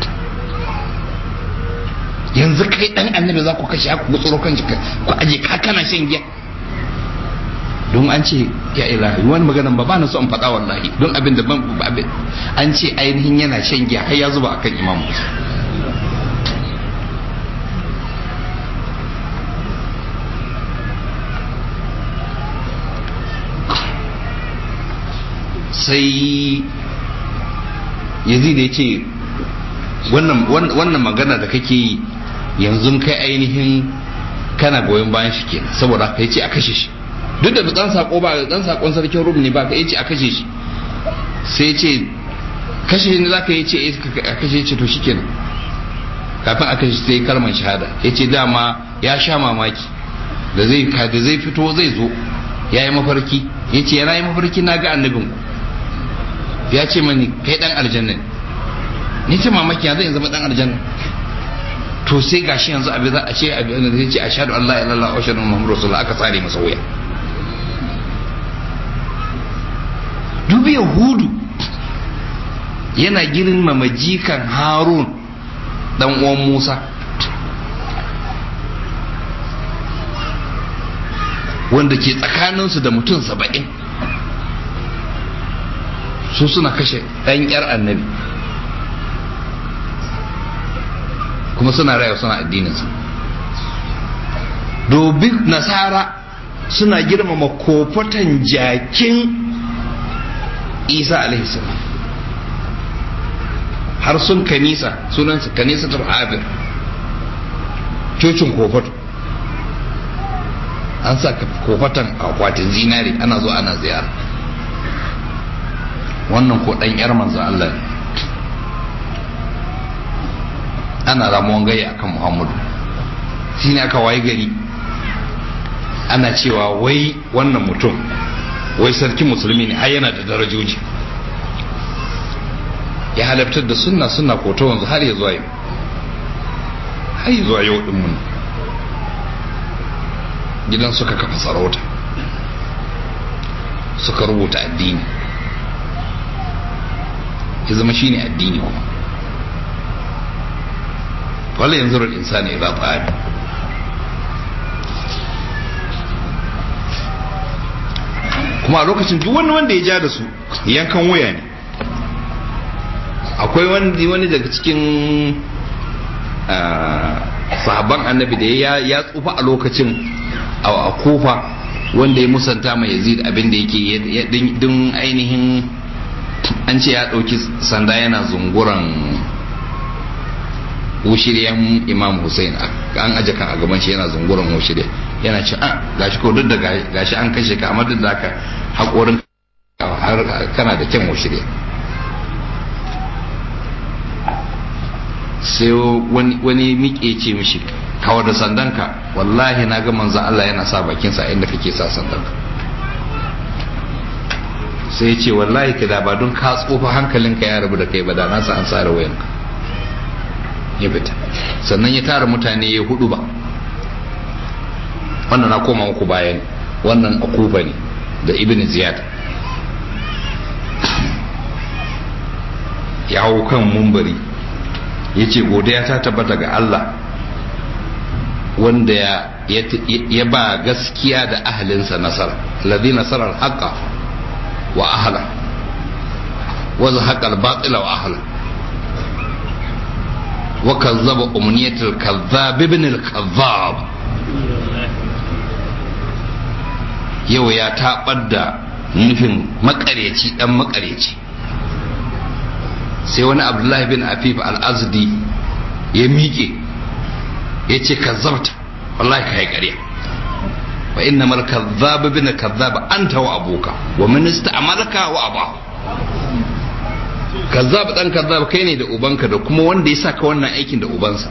yanzu kai dan annabi za ku kashe ku gutsuro kan jika ku aje ka kana shan giya don an ce ya ilahi wani maganan ba na so in faɗa wallahi don abin da ban an ce ainihin yana shan giya har ya zuba akan imam sai yazid ya ce wannan magana da kake yi yanzu kai ainihin kana goyon bayan shi kenan saboda ka ce a kashe shi duk da dan sako ba dan sakon sarkin rum ne ba ka yace a kashe shi sai ce kashe ne zaka yace a kashe shi to shikenan kafin a kashe sai kalmar shahada yace dama ya sha mamaki da zai da zai fito zai zo yayi mafarki yace yana yi mafarki na ga annabin ku ya ce mani kai dan aljanna ni ce mamaki ya zai zama dan aljanna to sai gashi yanzu abin za a ce abin da zai ce ashhadu an la ilaha illallah wa ashhadu anna muhammadar rasulullah aka tsare masa wuya dubi yahudu yana girmama jikan harun dan uwan musa wanda ke tsakaninsu da mutum saba'in su suna kashe ɗan yar annabi kuma suna raya suna addininsu domin nasara suna girmama kofatan jakin isa alaihissalam har sun kanisa sunansa kanisa abir cocin kofato an sa kofatan akwatin zinari ana zo ana ziyara wannan ko dan yar manzo Allah ne ana ramuwan gayya akan Muhammadu shine aka waye gari ana cewa wai wannan mutum wai sarki musulmi ne har yana da darajoji ya halabtar da sunna sunna ko ta wanzu har ya zuwa yau har ya zuwa yau din mun gidan suka kafa sarauta suka rubuta addini ya zama shine addini kuma wala yanzu ral insani idza ta'ala kuma a lokacin duk wani wanda ya ja da su yankan waya ne akwai wani wani daga cikin sahabban annabi da ya tsufa a lokacin a kufa wanda ya musanta mai yazid abin da yake din ainihin an ce ya ɗauki sanda yana zunguran wushiryan imam hussein an aje kan a gaban shi yana zunguran wushirya yana ce a gashi ko duk da gashi an kashe ka amma duk da haka haƙorin kana da kyan wushirya sai wani miƙe ce mishi kawar da sandanka wallahi na ga manzo Allah yana sa bakinsa inda kake sa sandanka sai ya ce wallahi ka da ba don ka tsofa hankalinka ya rabu da kai ba da na sa an tsara wayanka ya fita sannan ya tara mutane ya hudu ba wannan na koma muku bayan wannan akuba ne da ibn ziyad ya hau kan mumbari ya ce godiya ta tabbata ga Allah wanda ya ba gaskiya da ahalinsa nasara ladhi nasarar haƙa wa ahala wa zahaqa al-batila wa ahala wa kazzaba umniyatul kazzab ibn al-kazzab yau ya tabar da nufin makareci dan makareci sai wani abdullahi bin afif al-azdi ya miƙe ya ce kazzabta wallahi ka yi ƙarya wa inna mal kazzaba bin kazzaba anta wa abuka wa minista amalaka wa abahu kazzab dan kazzab kai ne da ubanka da kuma wanda ya saka wannan aikin da ubansa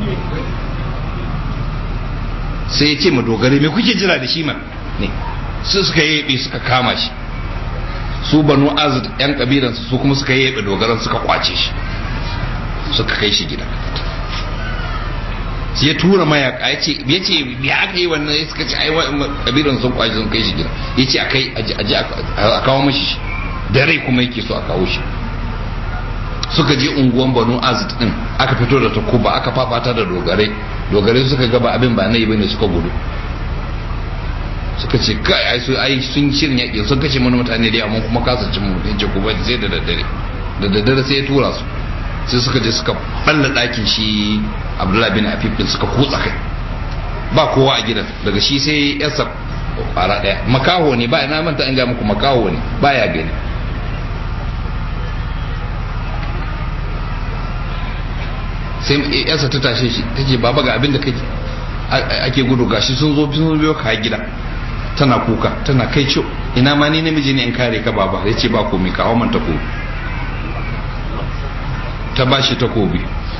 sai ya ce ma dogare me kuke jira da shi man ne su suka yabe suka kama shi su banu azd yan kabilansu su kuma suka yabe dogaran suka kwace shi suka kai shi gida sai ya tura mayaka ya ce ya ce ya aka yi wannan suka ce ai kabilan sun kwace sun kai shi gida ya ce a kai a kawo mashi shi da rai kuma yake so a kawo shi suka je unguwan banu azd din aka fito da takuba aka fafata da dogare dogare suka gaba abin ba na yi bane suka gudu suka ce kai ai su ai sun shirin yaƙi sun kashe mana mutane da yawa kuma kasa cin mu ce ku bai sai da daddare da daddare sai ya tura su sai suka je suka balla ɗakin shi abdullahi bin afif din suka kutsa kai ba kowa a gidan daga shi sai yasa kwara ɗaya makaho ne ba ina manta an ga muku makaho ne baya gani sai yasa ta tashe shi ta ce baba ga abin da kake ake gudu gashi sun zo sun biyo ka gida tana kuka tana kai ciwo ina ma ni namiji ne in kare ka baba ya ce ba komai ka man takobi ta ba shi takobi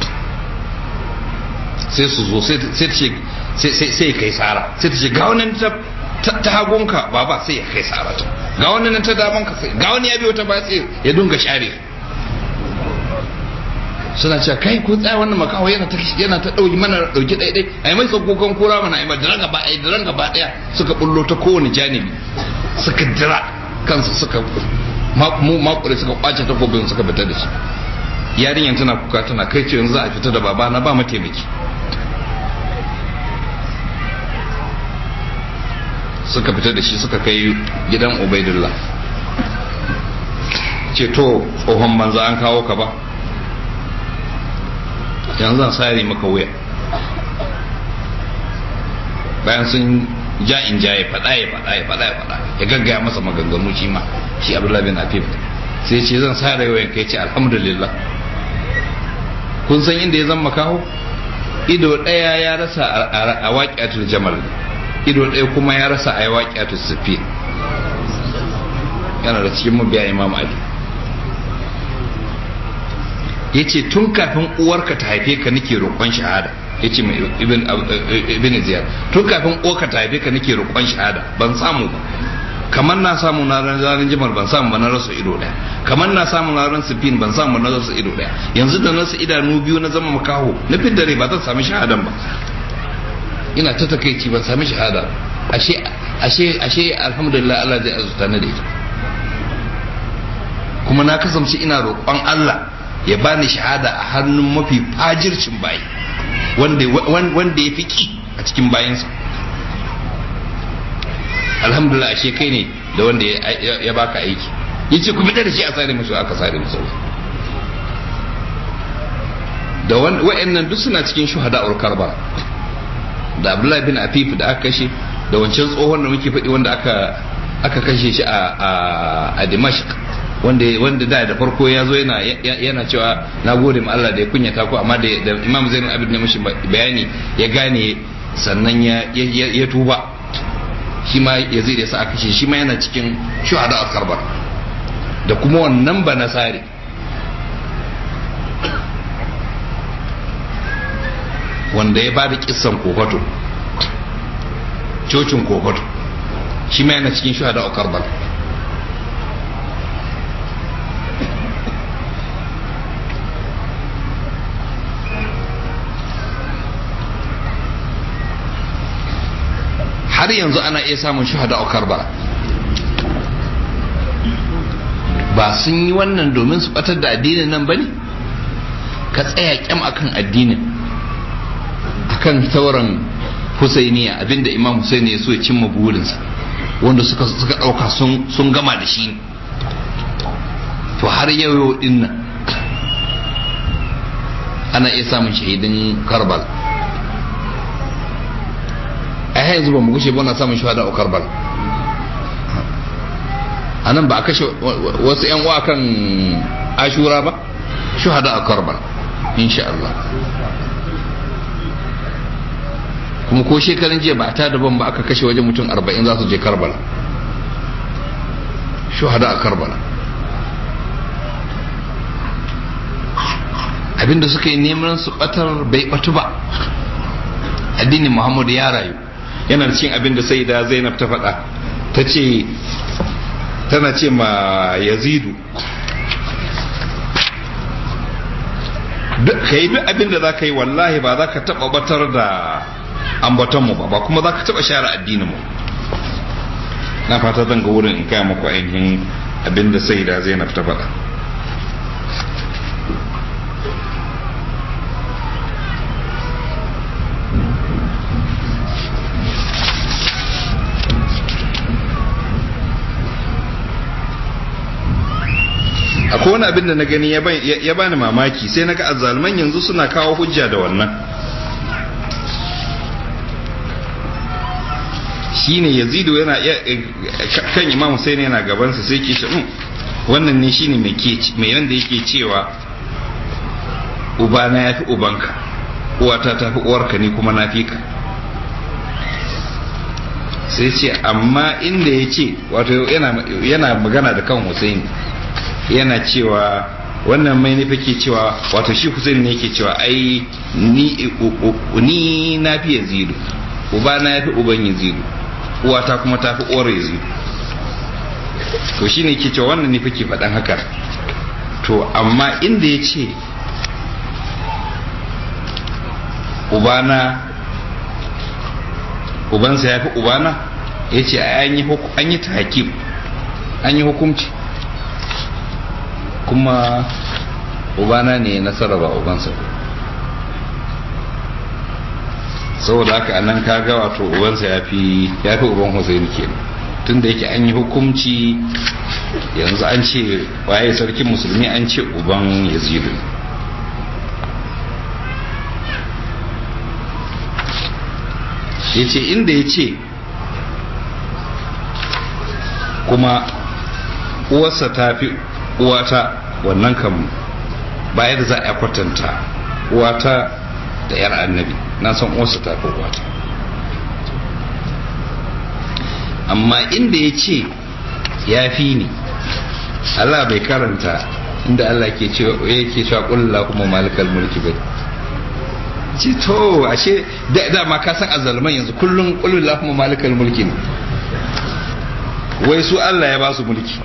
sai su zo sai ta ce sai kai tsara sai ta ce ga wannan ta hagunka baba sai ya kai tsara ta ga wannan ta damanka sai ga wani ya biyo ta ba sai ya dunga share suna cewa kai ko tsaya wannan makaho yana ta yana ta dauki mana dauki dai dai ai mai tsakokan kura mana ai da ranga ba ai da ranga ba daya suka bullo ta kowane janibi suka dira kansu suka mu makure suka kwace takobin suka fita da shi yarinyan tana kuka tana kai ce yanzu za a fita da baba na ba mataimaki suka fita da shi suka kai gidan ubaidullah ce to tsohon banza an kawo ka ba yanzu zan sare maka wuya bayan sun ja in ja ya faɗa ya faɗa ya faɗa ya faɗa ya gaggaya masa maganganu shi ma shi abdullahi bin afif sai ce zan sare wuyan kai ce alhamdulillah kun san inda ya zama kawo ido ɗaya ya rasa a waƙiyatul jamal ido ɗaya kuma ya rasa a waƙiyatul sufi yana da cikin mabiya imam ali ya ce tun kafin uwarka ta haife ka nake roƙon shahada ya ce mai ibn ziyar tun kafin uwarka ta haife ka nake roƙon shahada ban samu ba kamar na samu na ranar jimal ban samu ba na rasa ido ɗaya kamar na samu na ranar sifin ban samu na rasa ido ɗaya yanzu da nasu idanu biyu na zama makaho na fin dare ba zan sami shahadan ba ina ta takaici ban sami shahada ashe ashe ashe alhamdulillah Allah zai azuta ni da ita kuma na kasance ina roƙon Allah ya bani shahada a hannun mafi fajircin bayi wanda ya fi ki a cikin bayansa alhamdulillah ashe kai ne da wanda ya baka aiki ya ce kuma da shi a sare masu aka sare masu da wa'annan duk suna cikin shuhada karba da abdullahi bin afif da aka kashe da wancan tsohon da muke faɗi wanda aka kashe shi a dimashq wanda wanda da da farko ya zo yana yana cewa na gode ma Allah da ya kunyata ku amma da Imam Zainul Abidin ne mishi bayani ya gane sannan ya ya tuba shi ma Yazid ya sa aka ce shi ma yana cikin shuhada a Karbar da kuma wannan ba nasari wanda ya bada kissan kofato cocin kofato shi ma yana cikin shuhada a Karbar har yanzu ana iya samun shuhada a karbala ba sun yi wannan domin su batar da addinin nan ba ne ka tsaya kyam akan addinin akan sauran husainiya abinda imam husaini ya so ya cimma burinsa wanda suka suka dauka sun gama da shi to har yau din nan ana iya samun shahidin karbala a yanzu ba mu gushe ba na samun shahada a karbal a nan ba a kashe wasu yan uwa kan ashura ba shahada a karbal insha Allah kuma ko shekarun jiya ba a tada ban ba aka kashe wajen mutum arba'in za su je karbala shuhada a karbala abinda suka yi neman su batar bai batu ba addinin muhammadu ya rayu yana cikin abinda sai da zainab ta faɗa ta ce tana ce ma yazidu ka yi duk abinda za ka yi wallahi ba za ka taɓa batar da ambatonmu ba ba kuma za ka taɓa share addininmu na fata zan ga wurin in kaya maku ainihin abinda sai da zainab ta faɗa akwai wani abin da na gani ya bani mamaki sai naga azzaluman yanzu suna kawo hujja da wannan shine yazidu yana kan imam Hussein yana gabansa sai ke shi wannan ne shine mai mai yanda yake cewa ubana yafi ubanka uwata ta fi uwarka ni kuma na fi ka sai ce amma inda ya ce wato yana magana da kan Hussein yana cewa wannan mai nufi ke cewa wato shi Hussein ne yake cewa ai ni ni na fi yazidu uba na fi uban yazidu uwata kuma ta fi uwar yazidu to shine yake cewa wannan ne ke faɗan haka to amma inda ya ce ubana ubansa ya fi ubana ya ce an yi ta hakim an yi hukumci kuma ubana ne nasara ba ubansa saboda haka anan kaga wato ubansa ya fi ya fi uban Hussein kenan tun da yake an yi hukunci yanzu an ce waye sarkin musulmi an ce uban yazidu ya ce inda ya ce kuma uwarsa ta fi uwata wannan kan bayar za a kwatanta uwata da yar annabi na san uwarsa ta fi uwata amma inda ya ce ya fi ni Allah bai karanta inda Allah ke cewa yake cewa kullu kuma malikal mulki bai ce to ashe da dama ka san azalman yanzu kullun kullu kuma malikal mulki ne wai su Allah ya ba su mulki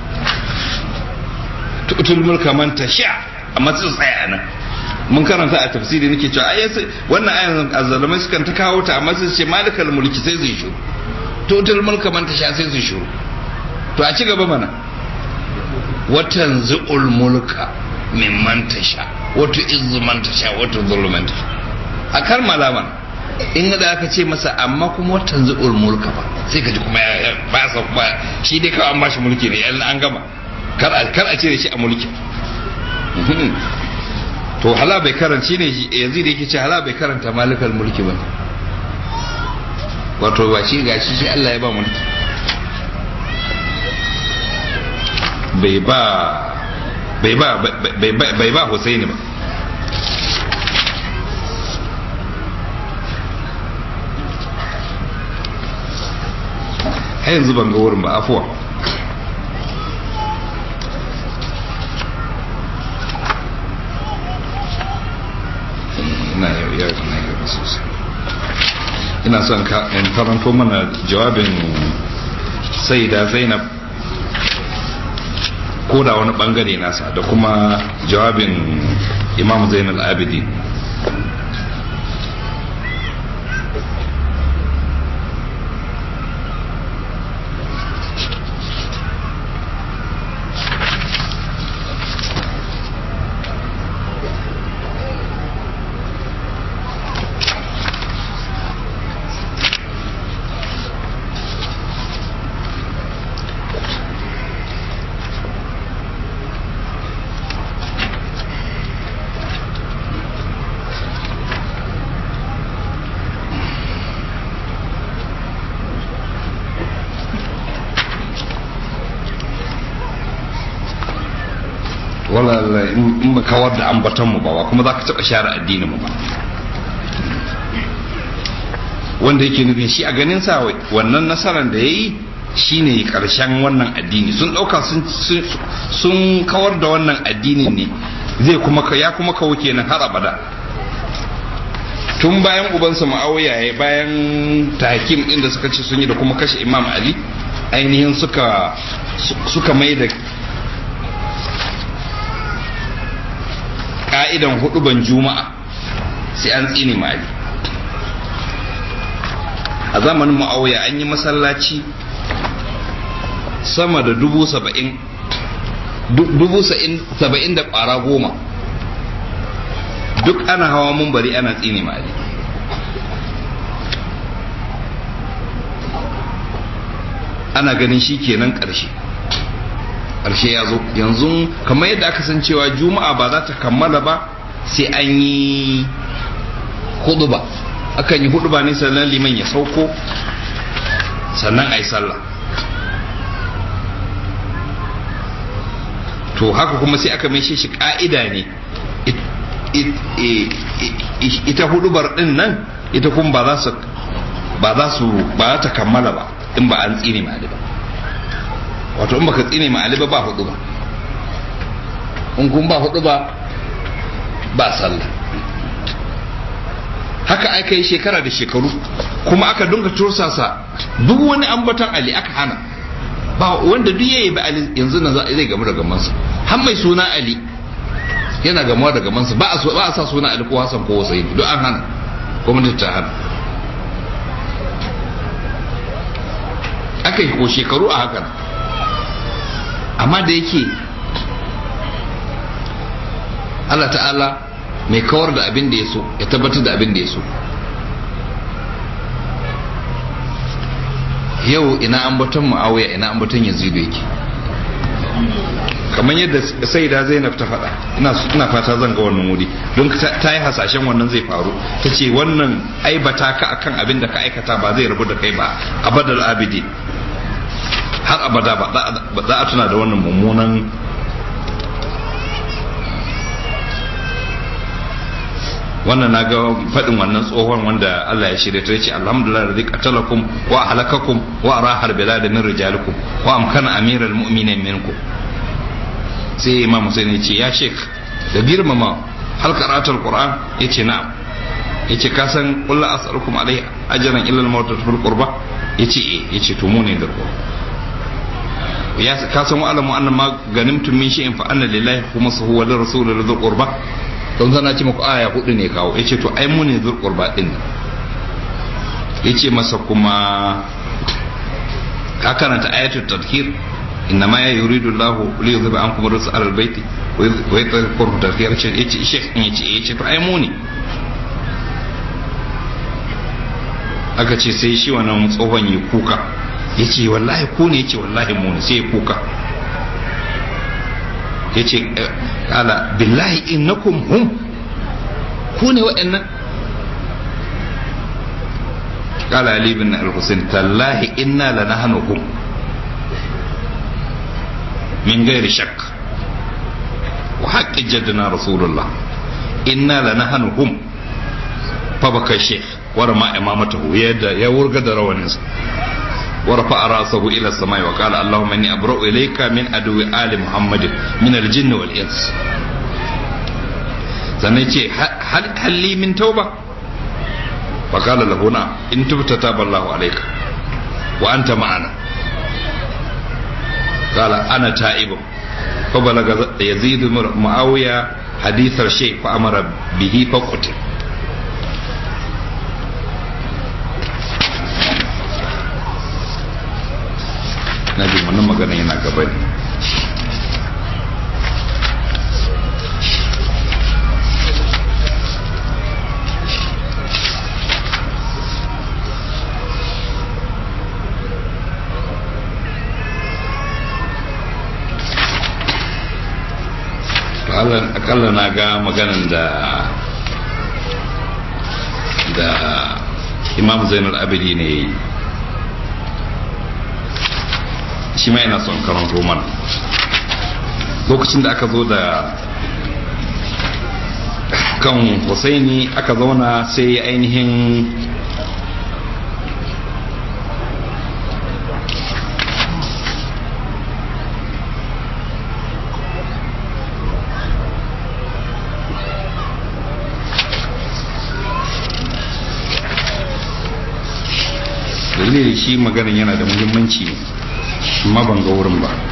tutul mulka man tasha amma su tsaya nan mun karanta a tafsiri nake cewa ai wannan ayan azzalamai sukan ta kawo ta amma su ce malikal mulki sai zai shiru tutul mulka man tasha sai zai shiru to a ci gaba mana watan zu'ul mulka mimman tasha wato izzu man tasha wato zulman tasha a kar malaman in da aka ce masa amma kuma watan zu'ul mulka ba sai ka ji kuma ba sa kuma shi dai kawai an bashi mulki ne yan an gama kar a cire shi a mulki to hala bai karanci ne yanzu da yake ce hala bai karanta malikal mulki ba wato ba shi gashi shi Allah ya ba mulki bai ba bai ba bai ba Husaini ba har yanzu ban ga wurin ba afuwa ina son in karanto mana jawabin sai da zainab ko da wani bangare nasa da kuma jawabin imam zainal abidin wala in ba kawar da ambaton mu ba kuma za ka taɓa share addinin mu ba wanda yake nufin shi a ganin sa wannan nasarar da ya yi shine karshen wannan addini sun dauka sun kawar da wannan addini ne zai kuma ya kuma kawo kenan har abada tun bayan ubansa ma'auya ya bayan takim din da suka ce sun yi da kuma kashe imam ali ainihin suka suka mai da ka'idan huduban juma'a sai an tsine ma ali a zamanin ma'auya an yi masallaci sama da dubu saba'in dubu saba'in da ƙwara goma duk ana hawa mumbari ana tsine ma ali ana ganin shi kenan ƙarshe ƙarshe ya zo yanzu kamar yadda aka san cewa juma'a ba za ta kammala ba sai an yi hudu ba akan yi hudu ba ne sannan liman ya sauko sannan a yi sallah to haka kuma sai aka mai shi ka'ida ne ita hudubar din nan ita kuma ba za su ba za su ba za ta kammala ba in ba an tsine ma ba wato in baka tsine ma ba ba hudu ba in kun ba hudu ba ba sallah haka aka yi shekara da shekaru kuma aka dunga tursasa duk wani ambaton ali aka hana ba wanda duk yayi ba ali yanzu na zai gamu da gamansa har mai suna ali yana gamuwa da gamansa ba a ba a sa suna ali ko hasan ko wasayi duk an hana gwamnati ta hana aka yi ko shekaru a hakan amma da yake Allah ta'ala mai kawar da abin da ya so ya tabbatar da abin da ya so yau ina ambaton mu'awiya ina ambaton yazidu yake kamar yadda sai da zainab ta faɗa ina fata zan ga wannan wuri don ta yi hasashen wannan zai faru ta ce wannan aibata ka akan abin da ka aikata ba zai rabu da kai ba abadal abidi har abada ba za a tuna da wannan mummunan wannan na ga faɗin wannan tsohon wanda Allah ya shirya ta yace alhamdulillah da qatalakum wa halakakum wa arahar bilad min rijalikum wa amkana amiral mu'minin minkum sai imam Hussein ya ce ya sheikh da girmama hal qira'atul qur'an yace na'am yace ka san kullu as'alukum alai ajran illa al-maut fil qurba yace eh yace to mu ne da qurba ya ka san wa'alamu anna ma ganimtum min shay'in fa anna lillahi khumsuhu wa lirrasuli dhul qurba don zana ce muku aya hudu ne kawo yace to ai mu ne dhul qurba din yace masa kuma ka karanta ayatul tadhkir innama ya yuridu Allah li yuzhiba ankum ar-rijsa ala al-bayt wa yatahhirakum tadhkir yace yace shekh yace yace to ai mu ne aka ce sai shi wannan tsohon yi kuka ya ce wallahi ku ne ya ce wallahi mu ne sai ya kuka ya ce ala billahi innakum hum ku ne waɗannan kala ali bin al-husayn tallahi inna lanahnu hum min gairi shak wa haqqi jaddana rasulullah inna lanahnu hum fa baka shaykh warma imamatahu yadda ya wurga da rawaninsa ورفع راسه الى السماء وقال اللهم اني ابرأ اليك من عدو ال محمد من الجن والانس sannan ce halli min tauba faƙala lahuna in tubta taba Allahu alaika wa anta ma'ana qala ana ta'ibun fa balaga yazid muawiya hadithar shay fa amara bihi fa qutil na jin wannan magana yana gaba ne akalla na ga maganan da da imam zainal abidi ne yi shi ma yana son karanto mana lokacin da aka zo da kan husaini aka zauna sai ainihin ce shi maganin yana da muhimmanci ne amma ban ga wurin ba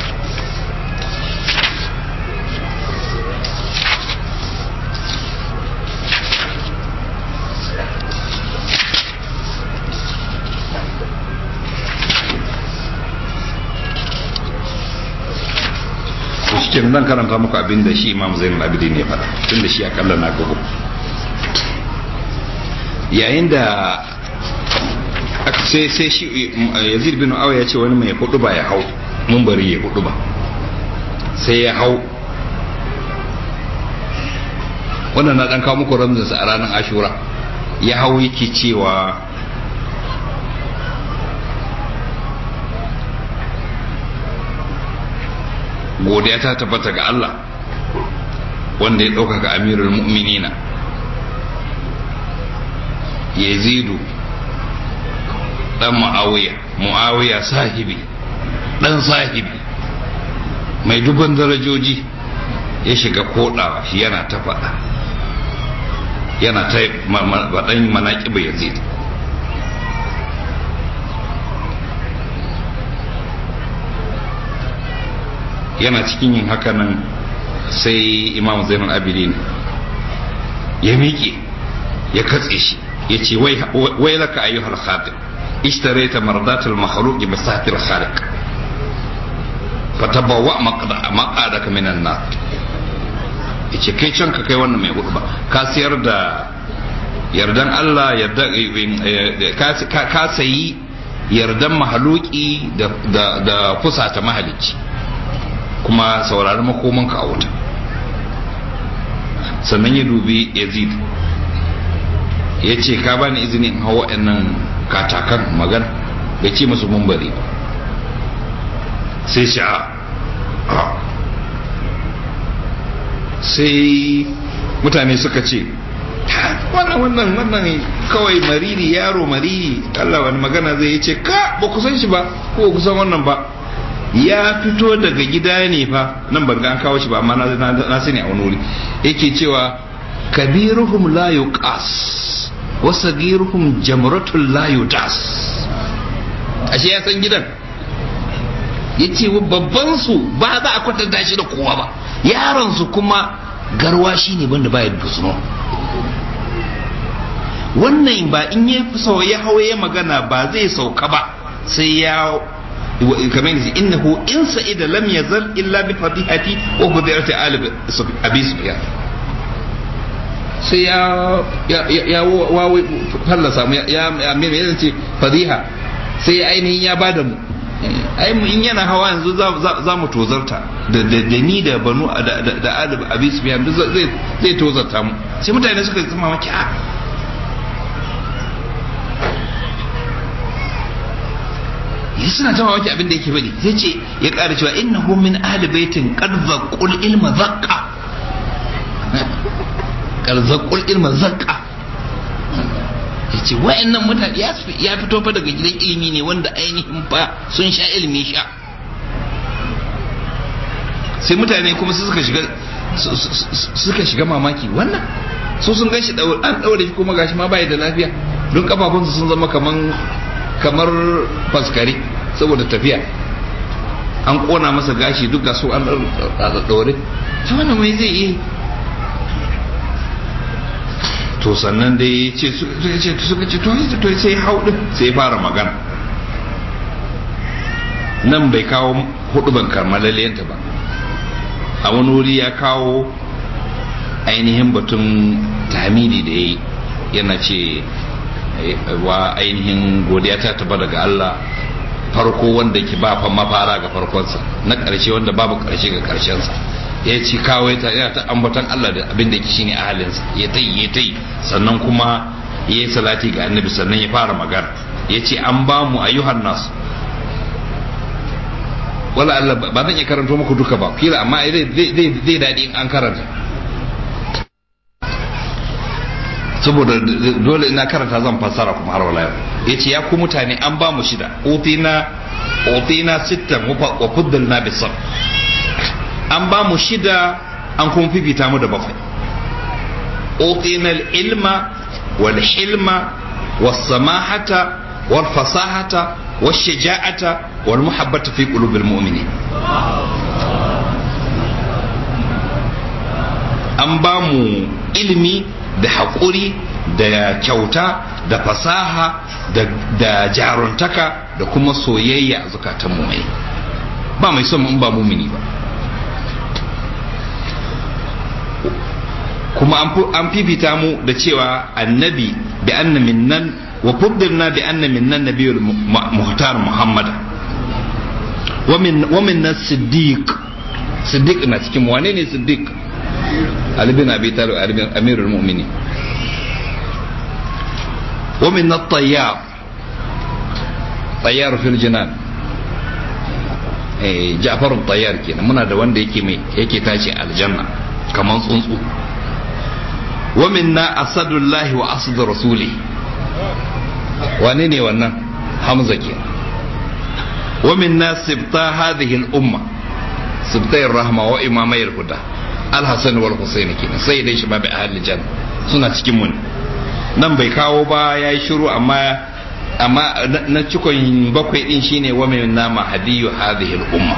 cikin zan karanta muku abin da shi imam zainul abidin ya faɗa tun da shi akalla na gago yayin da sai sai shi yazid bin awa ya ce wani mai hudu ba ya hau mun bari ya hudu ba sai ya hau wannan na dan kawo muku ramzinsa a ranar ashura ya hau yake cewa godiya ta tabbata ga Allah wanda ya ɗaukaka amirul mu'minina yazidu dan mu'awiya mu'awiya sahibi dan sahibi mai duban darajoji ya shiga kodawa shi yana ta faɗa yana ta faɗan manaƙiba yazid yana cikin yin haka nan sai imam zainul abidin ya miƙe ya katse shi ya ce wai laka ayyuhal khadim اشتريت مرضات المخلوق بساعة الخالق فتبوأ مقعدك من النار yace kai can ka kai wannan mai hudu ba ka siyar da yardan Allah ka sayi yardan mahaluki da fusata mahalicci kuma saurari makomanka a wuta sannan ya dubi yazid ya ce ka bani izini in hau waɗannan katakan magana bai ce masu mumbari ba sai shi a sai mutane suka ce wannan wannan wannan kawai mariri yaro mariri Allah wani magana zai ce ka ba ku san shi ba ko ku san wannan ba ya fito daga gida ne fa nan ban ga an kawo shi ba amma na sani a wani wuri yake cewa kabiruhum la yuqas wa sagiruhum jamratul la yudas ashe ya san gidan yace babban su ba za a kwatanta shi da kowa ba yaron su kuma garwa shine banda baya da suno wannan ba in ya fi ya hawaye magana ba zai sauka ba sai ya kamar yadda innahu in sa'ida lam yazal illa bi fadihati wa hudirati ali abi sufyan sai ya ya ya wawo fallasa mu ya ya me me ce fadiha sai ainihin ya bada mu ai mu in yana hawa yanzu za mu tozarta da da ni da banu da da ali abi sufyan duk zai zai tozarta mu sai mutane suka zama maki a suna ta mamaki abin da yake faɗi sai ce ya ƙara cewa innahu min ahli baitin qad zaqul ilma zaqqa qad zaqul ilma zaqqa yace wayannan mutane ya fito fa daga gidan ilimi ne wanda ainihin fa sun sha ilimi sha sai mutane kuma su suka shiga suka shiga mamaki wannan su sun gan shi an daure shi kuma gashi ma bai da lafiya don kafafunsu sun zama kaman kamar faskari saboda tafiya an kona masa gashi duk ga su an ɗaure ta wannan mai zai yi to sannan dai ce suka ce to sai hau din sai fara magana nan bai kawo hudu ban karmalaliyanta ba a wani wuri ya kawo ainihin batun tamidi da ya yi yana ce wa ainihin godiya ta taba daga Allah farko wanda ke ba fa mafara ga farkonsa na ƙarshe wanda babu ƙarshe ga ƙarshensa ya ci kawai ta yana ta ambatan Allah da abin da ke shine ahalinsa ya tai ya tai sannan kuma ya yi salati ga annabi sannan ya fara magana ya ce an ba mu ayyuhan nasu wala Allah ba zan iya karanto muku duka ba kila amma zai daɗi in an karanta saboda dole ina karanta zan fassara kuma har wala ya ce ya ku mutane an ba mu shida utina utina sittan wa fuddalna bisar an ba mu shida an kuma fifita mu da bakwai utina ilma wal hilma was samahata wal fasahata wal shaja'ata wal muhabbata fi qulubil mu'minin an ba mu ilimi da haƙuri da kyauta da fasaha da jaruntaka da kuma soyayya a zukatan mu mai ba mai son in ba mumini ba kuma an fifita mu da cewa annabi bi anna minnan wa fuddilna bi anna minnan nabiyul muhtar muhammad wa min wa minna siddiq siddiq na cikin wane ne siddiq ali bin abi talib amirul mu'minin wa minna at-tayyar tayyar fil jinan eh ja'far at-tayyar kenan muna da wanda yake mai yake tashi aljanna kaman tsuntsu wa minna asadullahi wa asadu rasuli wane ne wannan hamza ke wa minna sibta hadhihi al-umma sibtay rahma wa imamay al-huda al-hasan wal husayn kenan sai dai shi babu ahli janna suna cikin mun nan bai kawo ba yayi shiru amma amma na cikon bakwai din shine wa minna mahdiyu hadhihi al-umma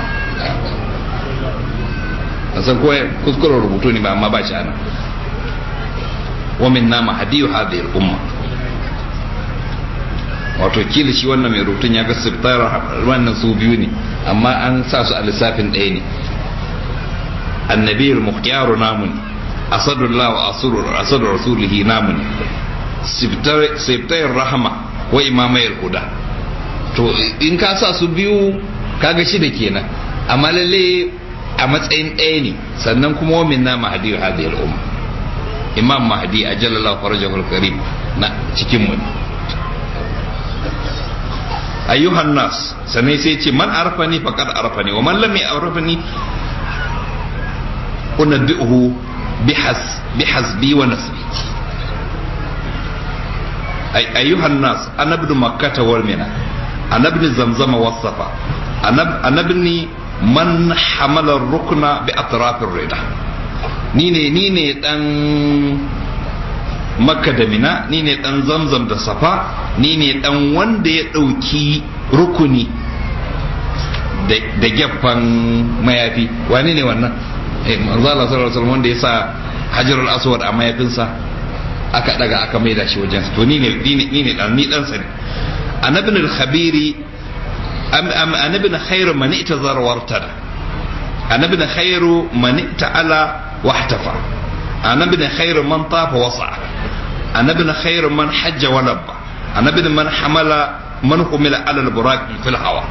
san ko kuskuren rubutu ne ba amma ba shi ana ومنا مهدي هذه الأمة wato kila shi wannan mai rubutun ya ga siftar wannan su biyu ne amma an sa su a lissafin ɗaya ne annabiyar muhtiyaru namu ne asadullah wa asadu rasulihi namu ne siftar rahama wa imamayar huda to in ka sa su biyu kaga shi da kenan amma lalle a matsayin ɗaya ne sannan kuma wa minna mahadi hadhihi al-umma imam mahdi a jalala farajahul karim na cikin mu ayyuhan nas sanai sai ce man arfani faqad arfani wa man lam ya'rifani unabbi'uhu bihas bihasbi wa nasbi ay ayyuhan nas ana ibn makkah wal mina ana ibn zamzam was safa ana ibn man hamala ar-rukna bi atrafir rida ni ne ni ne dan makka da mina ni ne dan zamzam da safa ni ne dan wanda ya ɗauki rukuni da gefen mayafi wani ne wannan eh manzo Allah sallallahu alaihi wasallam wanda ya sa hajarul aswad a mayafinsa aka daga aka maida shi wajen to ni ne ni ne dan ni dan sa ne anabin al-khabiri anabin khairu man itazara wartada anabin khairu man ta'ala واحتفى أنا ابن خير من طاف وصع أنا ابن خير من حج ولبى أنا ابن من حمل من حمل على البراق في الهواء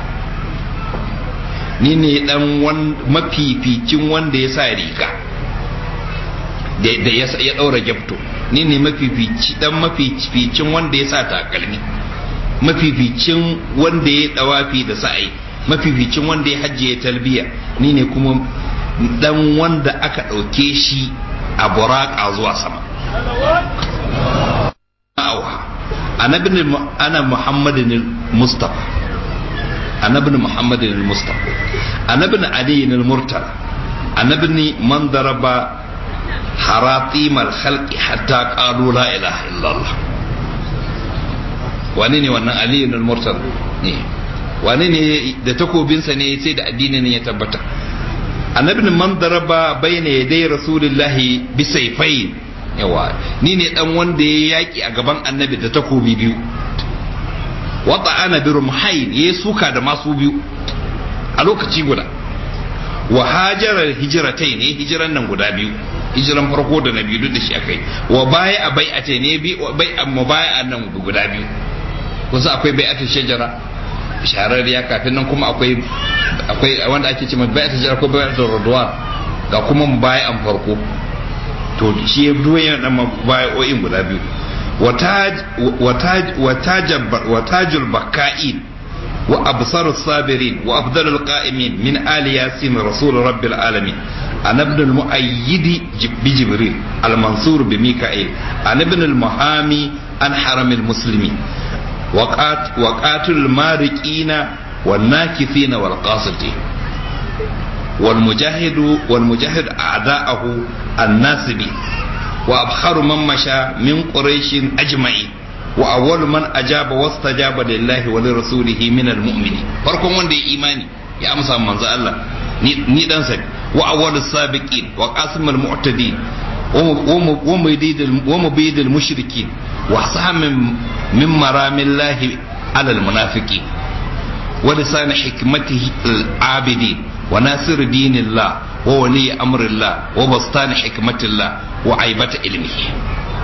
ni ne dan mafificin wanda ya sa riga da ya daura gyabto ni ne mafifici dan mafificin wanda ya sa takalmi mafificin wanda ya dawafi da sa'ai mafificin wanda ya hajji ya talbiya ni ne kuma dan wanda aka ɗauke shi a buraka zuwa sama ana muhammadin mustafa anabin muhammadin mustafa anabin aliyin murtala anabin man daraba haratimar halki hatta qalu la ilaha illallah wani ne wannan aliyin murtala ne wani ne da takobinsa ne sai da addinin ya tabbata annabin man daraba bayna yaday rasulillahi bi sayfayn yawa ni ne dan wanda ya yaki a gaban annabi da takobi biyu wata ana bi rumhayn ya suka da masu biyu a lokaci guda wa hajarar hijiratai ne hijiran nan guda biyu hijiran farko da na biyu duk da shi akai wa baya a bai a ce ne bi bai amma baya a nan guda biyu kusa akwai bai a shajara shahararriya kafin nan kuma akwai akwai wanda ake ce bai ta jira ko bai ta rodwan ga kuma bayan farko to shi ya duwa yana dan bayoyin guda biyu وتاج البكائين وأبصر الصابرين وأفضل القائمين من آل ياسين رسول رب العالمين أنا ابن المؤيد بجبريل المنصور بميكائيل أنا ابن المحامي عن حرم المسلمين وقات وقاتل المارقين والناكثين والقاسطين والمجاهد والمجاهد أعداءه الناسبين وأبخر من مشى من قريش أجمعين wa awwalu man ajaba wastajaba lillahi wa lirasulihi min almu'mini farkon wanda ya imani ya amsa manzo Allah ni ni dan sa wa awwalu sabiqin wa qasim almu'tadin wa mubid wa mubid almushrikin wa sahm min maramillahi ala almunafiqin wa lisan hikmatihi alabidin wa nasir dinillah wa wali amrillah wa bastan hikmatillah wa aibata ilmihi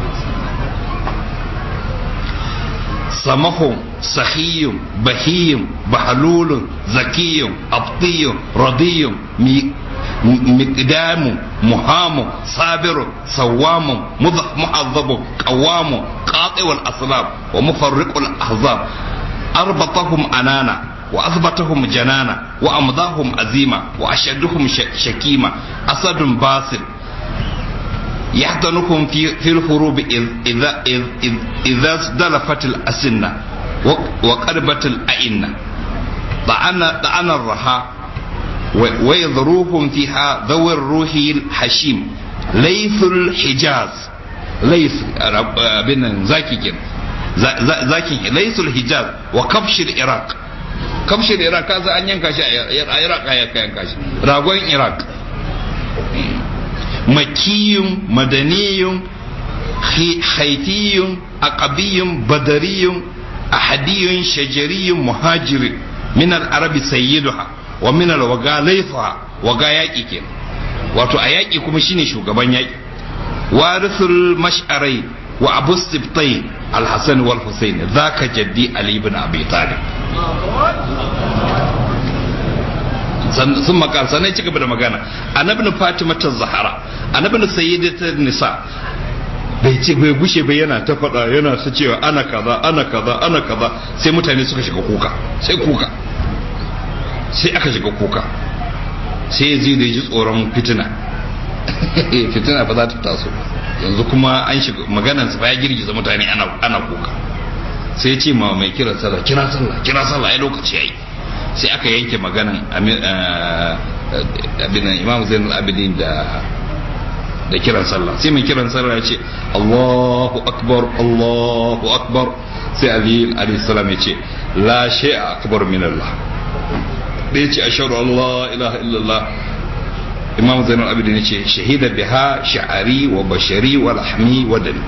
سمح سخي بهي بحلول ذكي أبطي رضي مقدام مهام صابر صوام محظب قوام قاطع الأصلاب ومفرق الأحزاب أربطهم أنانا وأثبتهم جنانا وأمضاهم أزيمة وأشدهم شكيمة أسد باسل يحضنكم في في الحروب إذا إذا إذا ازدلفت الأسنة وقربت الأئنة طعن طعن الرحى ويذروهم فيها ذوي الروح الحشيم ليث الحجاز ليث بن زاكي كده زاكي ليث الحجاز وكبش العراق كبش العراق كذا أن ينكش العراق ينكش راغوين العراق makiyun madaniyun haitiyun aqabiyun badariyun ahadiyun shajariyun muhajirin min al-arabi sayyiduha wa min al-waga laifuha waga yaƙi ke wato a yaƙi kuma shine shugaban yaƙi warithul mash'arai wa abu sibtai al-hasan wal husayn zaka jaddi ali ibn abi talib sun makar sannan ci gaba da magana annabin fatima ta zahara annabin sayyidata nisa bai ce bai gushe bai yana ta faɗa yana ta cewa ana kaza ana kaza ana kaza sai mutane suka shiga kuka sai kuka sai aka shiga kuka sai yazi da ji tsoron fitina fitina ba za ta taso yanzu kuma an shiga maganan sa ya girgiza mutane ana ana kuka sai ce ma mai kira sallah kira sallah kira sallah ai lokaci yayi sai aka yanke maganan abinan imam zainul abidin da da kiran sallah sai mai kiran sallah ya ce Allahu akbar Allahu akbar sai Ali alayhi salam ya ce la shay'a akbar min Allah da ya ce ashhadu an la ilaha illallah imam zainul abidin ya ce shahida biha sha'ari wa bashari wa lahmi wa dami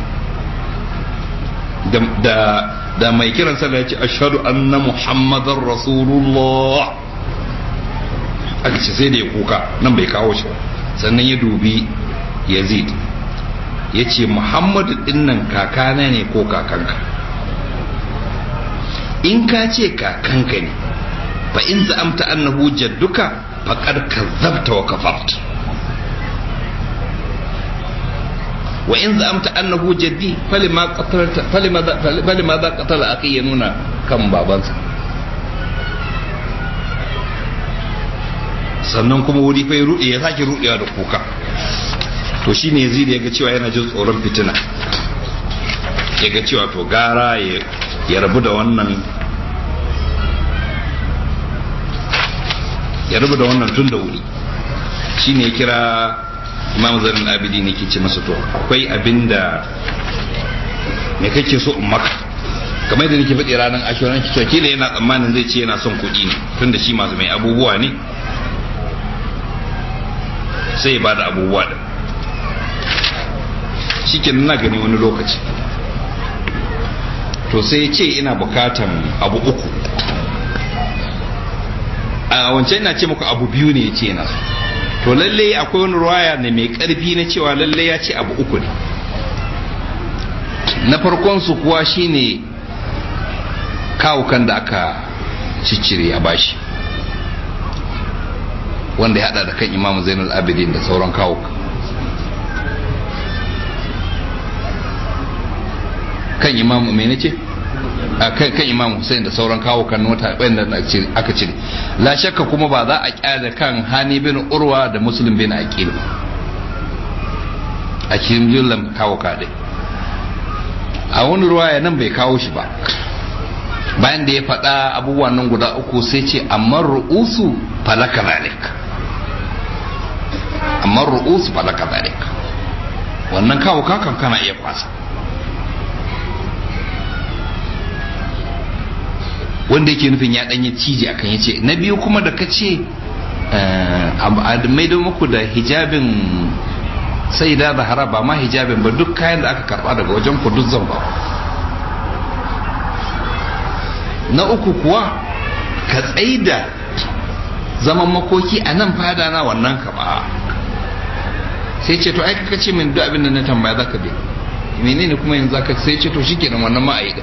da da mai kiran sallah ya ce ashhadu anna muhammadar rasulullah aka ce sai da ya kuka nan bai kawo shi sannan ya dubi yazid ya ce muhammadu dinnan kakana ne ko kakanka in ka ce kakanka ne fa in za'amta annahu jadduka faqad kazzabta wa kafarta wa in za'amta annahu jaddi falima qatalta falima falima za qatala akhi ya nuna kan babansa sannan kuma wuri fa ya rude ya sake rudewa da kuka to shine yazid ya ga cewa yana jin tsoron fitina ya ga cewa to gara ya rabu da wannan ya rabu da wannan tun da wuri shine ya kira imam zarin abidi ne ke ce masa to akwai abin da me kake so in maka kamar da nake faɗi ranar ashirin ki kila yana tsammanin zai ce yana son kuɗi ne tunda shi masu mai abubuwa ne sai ya bada abubuwa da shi ke na gani wani lokaci to sai ce ina bukatan abu uku a wancan ina ce muku abu biyu ne ya ce yana to lalle akwai wani ruwaya ne mai karfi na cewa lalle ya ce abu uku ne na farkon su kuwa shine kawukan da aka ciccire a bashi wanda ya hada da kan imam zainul abidin da sauran kawuka kan imam mai nace kan imam Hussein da sauran kawukan wata wanda aka cire la shakka kuma ba za a kyale kan hani bin urwa da muslim bin aqil a cikin jumlan kawuka dai a wani ruwaya nan bai kawo shi ba bayan da ya faɗa abubuwan nan guda uku sai ce amma ru'usu falaka zalik amma ru'usu falaka zalik wannan kawo kakan kana iya kwasa wanda yake nufin ya ɗanyi ciji akan ya ce na biyu kuma da ka ce a maido muku da hijabin sai da zahara ba ma hijabin ba duk kayan da aka karba daga wajen ku duk zan ba na uku kuwa ka tsaida zaman makoki a nan fada na wannan ka ba sai ce to ai ka ce min duk abin da na tambaya zaka bi menene kuma yanzu zaka sai ce to shikenan wannan ma ayi da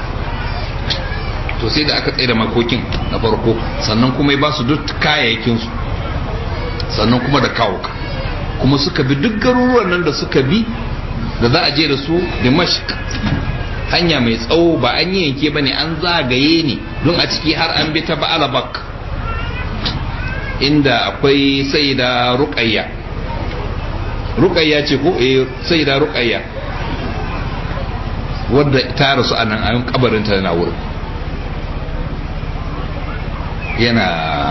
to sai da aka tsaida makokin na farko sannan kuma ya ba su duk kayayyakin su sannan kuma da kawo ka kuma suka bi duk garuruwan nan da suka bi da za a je da su dimashq hanya mai tsawo ba an yi yanke ba ne an zagaye ne don a ciki har an bi ta ba'alabak inda akwai sai da ruƙayya ruƙayya ce ko eh sai da ruƙayya wadda ta rasu a nan ayon kabarinta na wurin yana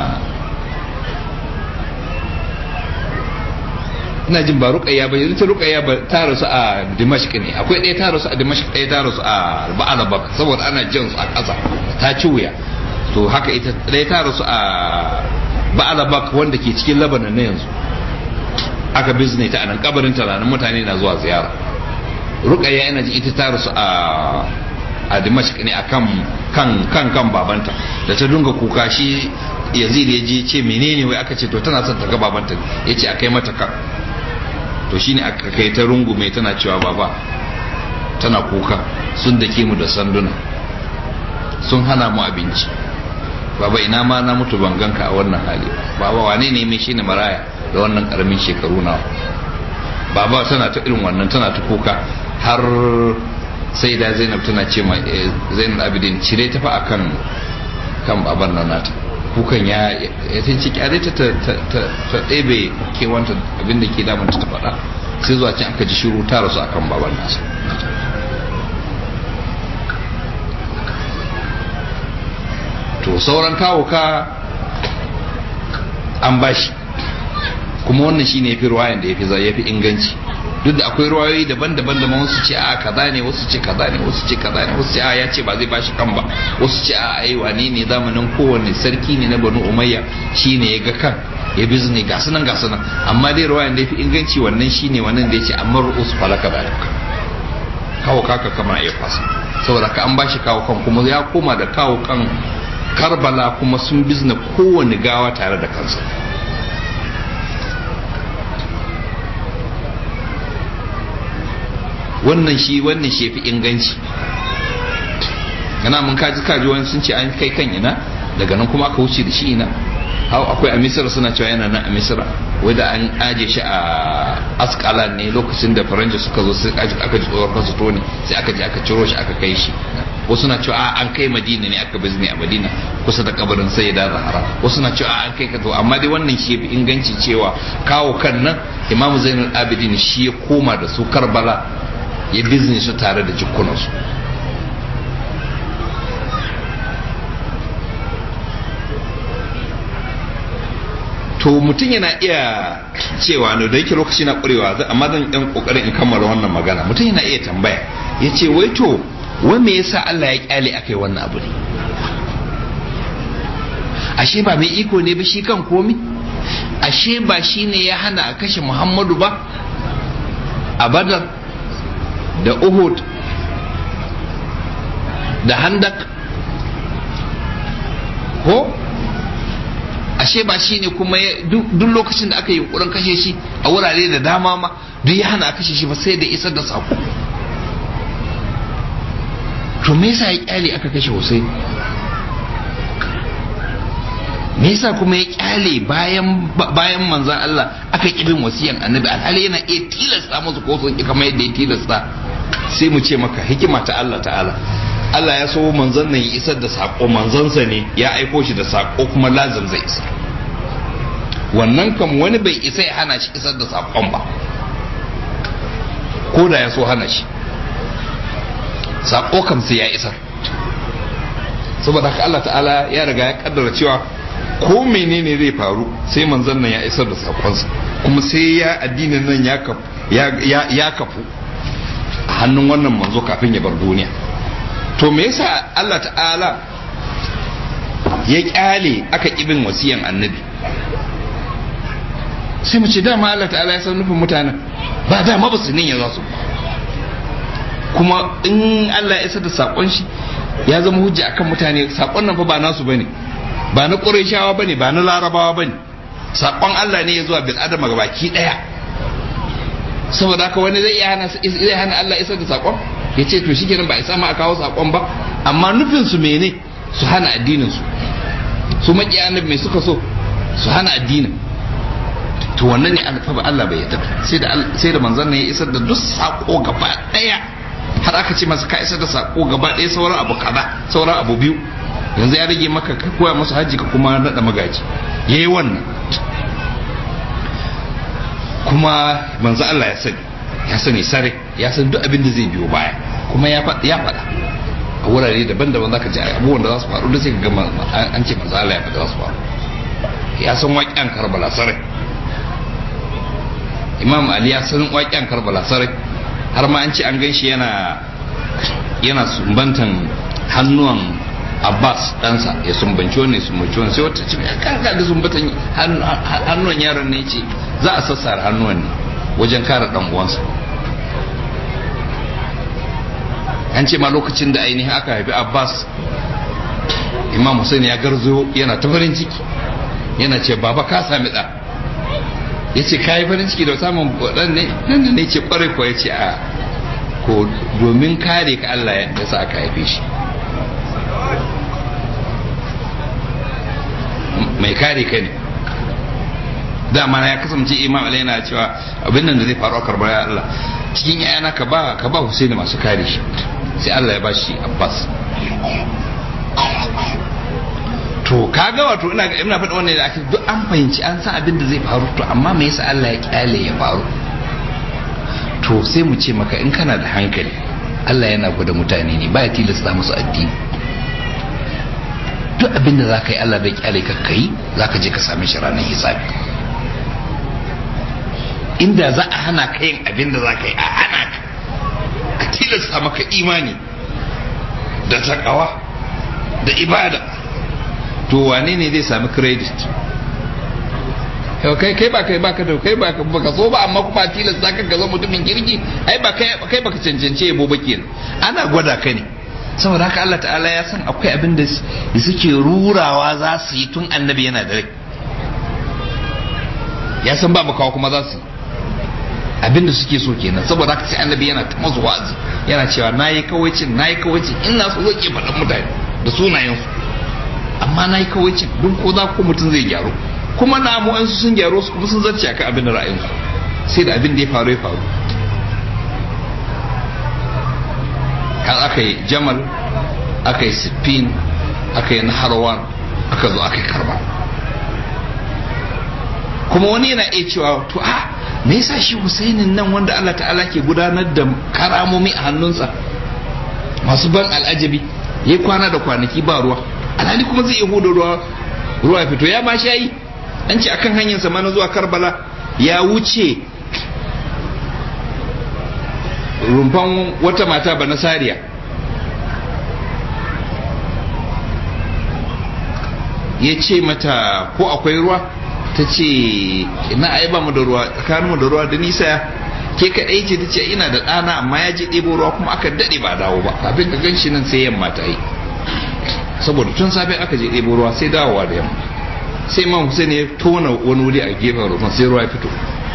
ina jin ba ruqayya ba yanzu ruqayya ba ta rasu a dimashq ne akwai ɗaya ta rasu a dimashq ɗaya ta rasu a ba'alabak saboda ana jin su a ƙasa ta ci wuya to haka ita ɗaya ta rasu a ba'alabak wanda ke cikin labanan na yanzu aka bizne ta anan kabarin ta ranar mutane na zuwa ziyara ruqayya ina jin ita ta rasu a a dimashq ne akan kan kan kan babanta da ta dunga kuka shi yazid ya je ce menene wai aka ce to tana son ta ga babanta yace akai mata kan to shine aka kai ta rungume tana cewa baba tana kuka sun dake mu da sanduna sun hana mu abinci baba ina ma na mutu ban ganka a wannan hali baba wane ne mai shine maraya da wannan karamin shekaru na baba tana ta irin wannan tana ta kuka har sai da zainab tana ce ma zainab abidin cire ta fa akan kan baban nan nata kukan ya ya ta ce kyare ta ta ɗebe kewanta abinda ke damanta ta faɗa sai zuwa can aka ji shiru ta rasu akan baban nasa to sauran kawo ka an bashi kuma wannan shine yafi ruwayan da yafi yafi inganci duk da akwai ruwayoyi daban-daban da wasu ce a kaza ne wasu ce kaza ne wasu ce kaza ne wasu ce a ya ce ba zai bashi kan ba wasu ce a ai wane ne zamanin kowanne sarki ne na banu umayya shine ya ga kan ya bizne ga sunan ga sunan amma dai ruwayan da yafi inganci wannan shine wannan da yace amma ru'us falaka da kawo kaka kama ya fasa saboda ka an bashi kawo kan kuma ya koma da kawo kan karbala kuma sun bizne kowanne gawa tare da kansa wannan shi wannan shi fi inganci yana mun kaji kaji wani sun ce an kai kan ina daga nan kuma aka wuce da shi ina hau akwai a misira suna cewa yana nan a misira wadda an aje shi a askala ne lokacin da faranji suka zo sai aka ji tsohon kasu toni sai aka ji aka ciro shi aka kai shi wasu na cewa an kai madina ne aka bizni a madina kusa da kabarin sai da zahara wasu na cewa an kai ka to amma dai wannan shi fi inganci cewa kawo kan nan imamu zainul abidin shi ya koma da su karbala ya bizni su tare da jikunansu to mutum yana iya cewa ne da yake lokaci na ƙurewa amma zan ɗan ƙoƙarin in kammala wannan magana mutum yana iya tambaya ya ce wai to wai me yasa Allah ya kyale aka yi wannan abu ne ashe ba mai iko ne ba shi kan komi ashe ba shi ne ya hana a kashe muhammadu ba a badar da uhud da handak ko ashe ba shi ne kuma duk lokacin da aka yi yunkurin kashe shi a wurare da dama ma duk ya hana a kashe shi ba sai da isar da sako to me yasa ya kyale aka kashe Hussein me yasa kuma ya kyale bayan bayan manzon Allah aka kibin wasiyan annabi alhali yana iya tilasta musu ko sun kamar yadda ya tilasta sai mu ce maka hikima ta Allah ta'ala Allah ya so manzon nan ya isar da sako manzonsa ne ya aiko shi da sako kuma lazim zai isa wannan kam wani bai isa ya hana shi isar da sakon ba ko da ya so hana shi sako kam sai ya isar saboda haka Allah ta'ala ya riga ya kaddara cewa ko menene zai faru sai manzon nan ya isar da sakonsa kuma sai ya addinin nan ya kafu ya kafu a hannun wannan manzo kafin ya bar duniya to me yasa Allah ta'ala ya kyale aka ibin wasiyan annabi sai mu ce dama Allah ta'ala ya san nufin mutanen ba dama ba su ninya za su kuma in Allah ya isa da sakon shi ya zama hujja akan mutane sakon nan fa ba nasu bane ba na Qurayshawa bane ba na Larabawa bane sakon Allah ne ya zuwa bil adama baki daya saboda haka wani zai iya hana zai hana Allah isa da sakon ya ce to shikenan ba isa ma a kawo sakon ba amma nufin su mene su hana addinin su su maki annabi mai suka so su hana addinin to wannan ne alfa Allah bai yarda sai da sai da manzon ne ya isar da duk sako gaba daya har aka ce masa ka isar da sako gaba daya sauran abu kaza sauran abu biyu yanzu ya rage maka ka koya musu haji ka kuma nada magaji yayi wannan kuma manzo Allah ya sani ya sani sare ya san duk abin da zai biyo baya kuma ya faɗa ya faɗa a wurare daban-daban zaka ji abubuwan da za su faru da sai ka ga an ce manzo Allah ya faɗa za su faru ya san waƙiyan Karbala sare Imam Ali ya san waƙiyan Karbala sare har ma an ce an gan shi yana yana sumbantan hannuwan Abbas ɗansa ya sumbanci wani sumbanci wani sai wata ce kan ga sumbatan hannuwan yaron ne ce za a sassara hannuwan ne wajen kare ɗan uwansa an ce ma lokacin da ainihin aka haifi Abbas Imam Hussein ya garzo yana ta farin ciki yana ce baba ka sami ɗa ya ce ka yi farin ciki da samun ɗan ne nan da ne ce ƙwarai ko ya ce a ko domin kare ka Allah ya sa aka haife shi mai kare ka ne dama ya kasance imam alai yana cewa abin nan da zai faru a karbar ya Allah cikin yayana ka ba ka ba Husaini masu kare shi sai Allah ya bashi Abbas to kaga wato ina ina faɗa wannan da ake duk an fahimci an san abin da zai faru to amma me yasa Allah ya kyale ya faru to sai mu ce maka in kana da hankali Allah yana gwada mutane ne ba ya tilasta musu addini duk abin da za ka yi Allah bai kyale ka kai za ka je ka same shi ranar hisabi inda za a hana ka yin abin da za ka yi a hana ka a tilasta maka imani da takawa da ibada to wane ne zai sami credit kai kai ba kai baka da kai ba ka so ba amma kuma tilasta ka ga zama mutumin kirki ai ba kai kai baka cancance yabo ba kenan ana gwada ka ne saboda haka Allah ta'ala ya san akwai abin da suke rurawa za su yi tun annabi yana da rai ya san ba makawa kuma za su yi abin da suke so kenan saboda haka sai annabi yana ta masu wa'azi yana cewa na yi kawaicin na yi kawaicin ina so zai ke faɗan mutane da sunayensu amma na yi kawaicin don ko za ko mutum zai gyaru kuma na mu su sun gyaru su kuma sun zarce akan abin da ra'ayinsu sai da abin da ya faru ya faru har aka yi jamal aka yi siffin aka yi naharwan aka zo aka yi karba kuma wani yana iya cewa to a me yasa shi husainin nan wanda Allah ta'ala ke gudanar da karamomi a hannunsa masu ban al'ajabi ya kwana da kwanaki ba ruwa alhali kuma zai iya huda ruwa ruwa ya fito ya ma shayi an ce akan hanyar sa na zuwa karbala ya wuce rumfan wata mata ba nasariya ya ce mata ko akwai ruwa ta ce na ai ba mu da ruwa tsakaninmu da ruwa da nisa ke kaɗai ce ta ce ina da ɗana amma ya je ɗebo ruwa kuma aka daɗe ba dawo ba kafin ka ganshi nan sai yamma ta yi saboda tun safe aka je ɗebo ruwa sai dawowa da yamma sai imam Hussein ya tona wani wuri a gefen rufin sai ruwa ya fito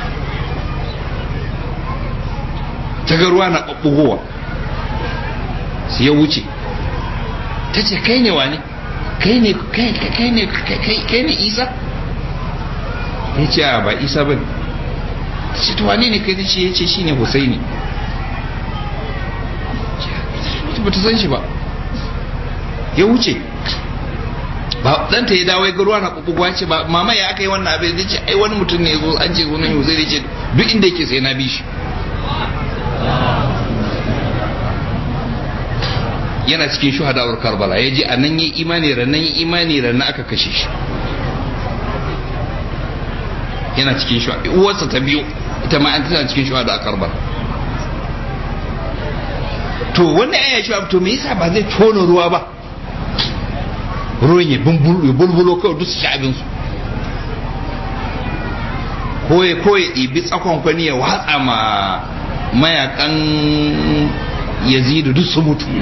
ta ga ruwa na ɓaɓɓugowa sai ya wuce ta ce kai ne wa ne kai ne kai ne kai ne isa ya ce a ba isa ba ta ce wane ne kai ce ya ce shi ne husaini ba ta san shi ba ya wuce ba ɗanta ya dawo ya ga ruwa na ɓuɓɓugwa ce ba mama ya aka yi wannan abin da ce ai wani mutum ne ya zo an ce sunan husaini ce duk inda yake sai na bi shi yana cikin shuhadawar karbala ya je a nan yi imani rannan yi imani rannan aka kashe shi yana cikin shuhada uwarsa ta biyu ita ma an tana cikin shuhada a karbala to wannan aya shi to me yasa ba zai tona ruwa ba ruwan ya bulbulo kawai duk su sha abinsu ko ya ko ya ɗibi tsakon kwani ya watsa ma mayakan yazidu duk su mutu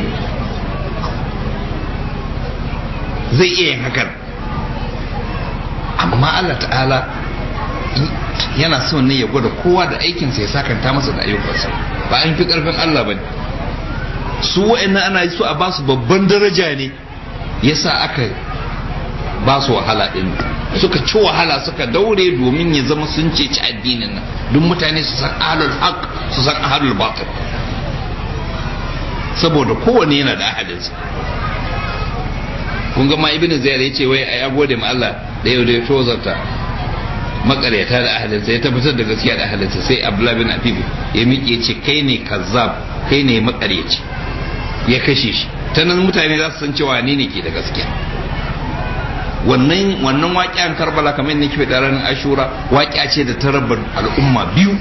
zai iya yin hakan amma Allah ta'ala yana son ne ya gwada kowa da aikinsa ya sakanta masa da ayyukansa ba an fi karfin Allah ba su wa'annan ana yi su a basu babban daraja ne yasa aka ba su wahala din suka ci wahala suka daure domin ya zama sun ceci addinin nan duk mutane su san ahlul haq su san ahlul batil saboda kowane yana da ahalinsa kun ga ma ibnu ziyar yace wai ai gode ma Allah da yau da ya tozarta makaryata da ahalinsa ya tabbatar da gaskiya da ahalinsa sai abdullah bin afif ya miƙe ce kai ne kazzab kai ne makaryaci ya kashe shi ta nan mutane za su san cewa ni ne ke da gaskiya wannan wannan waƙiyan karbala kamar yadda kife ranar ashura waƙiya ce da ta raba al'umma biyu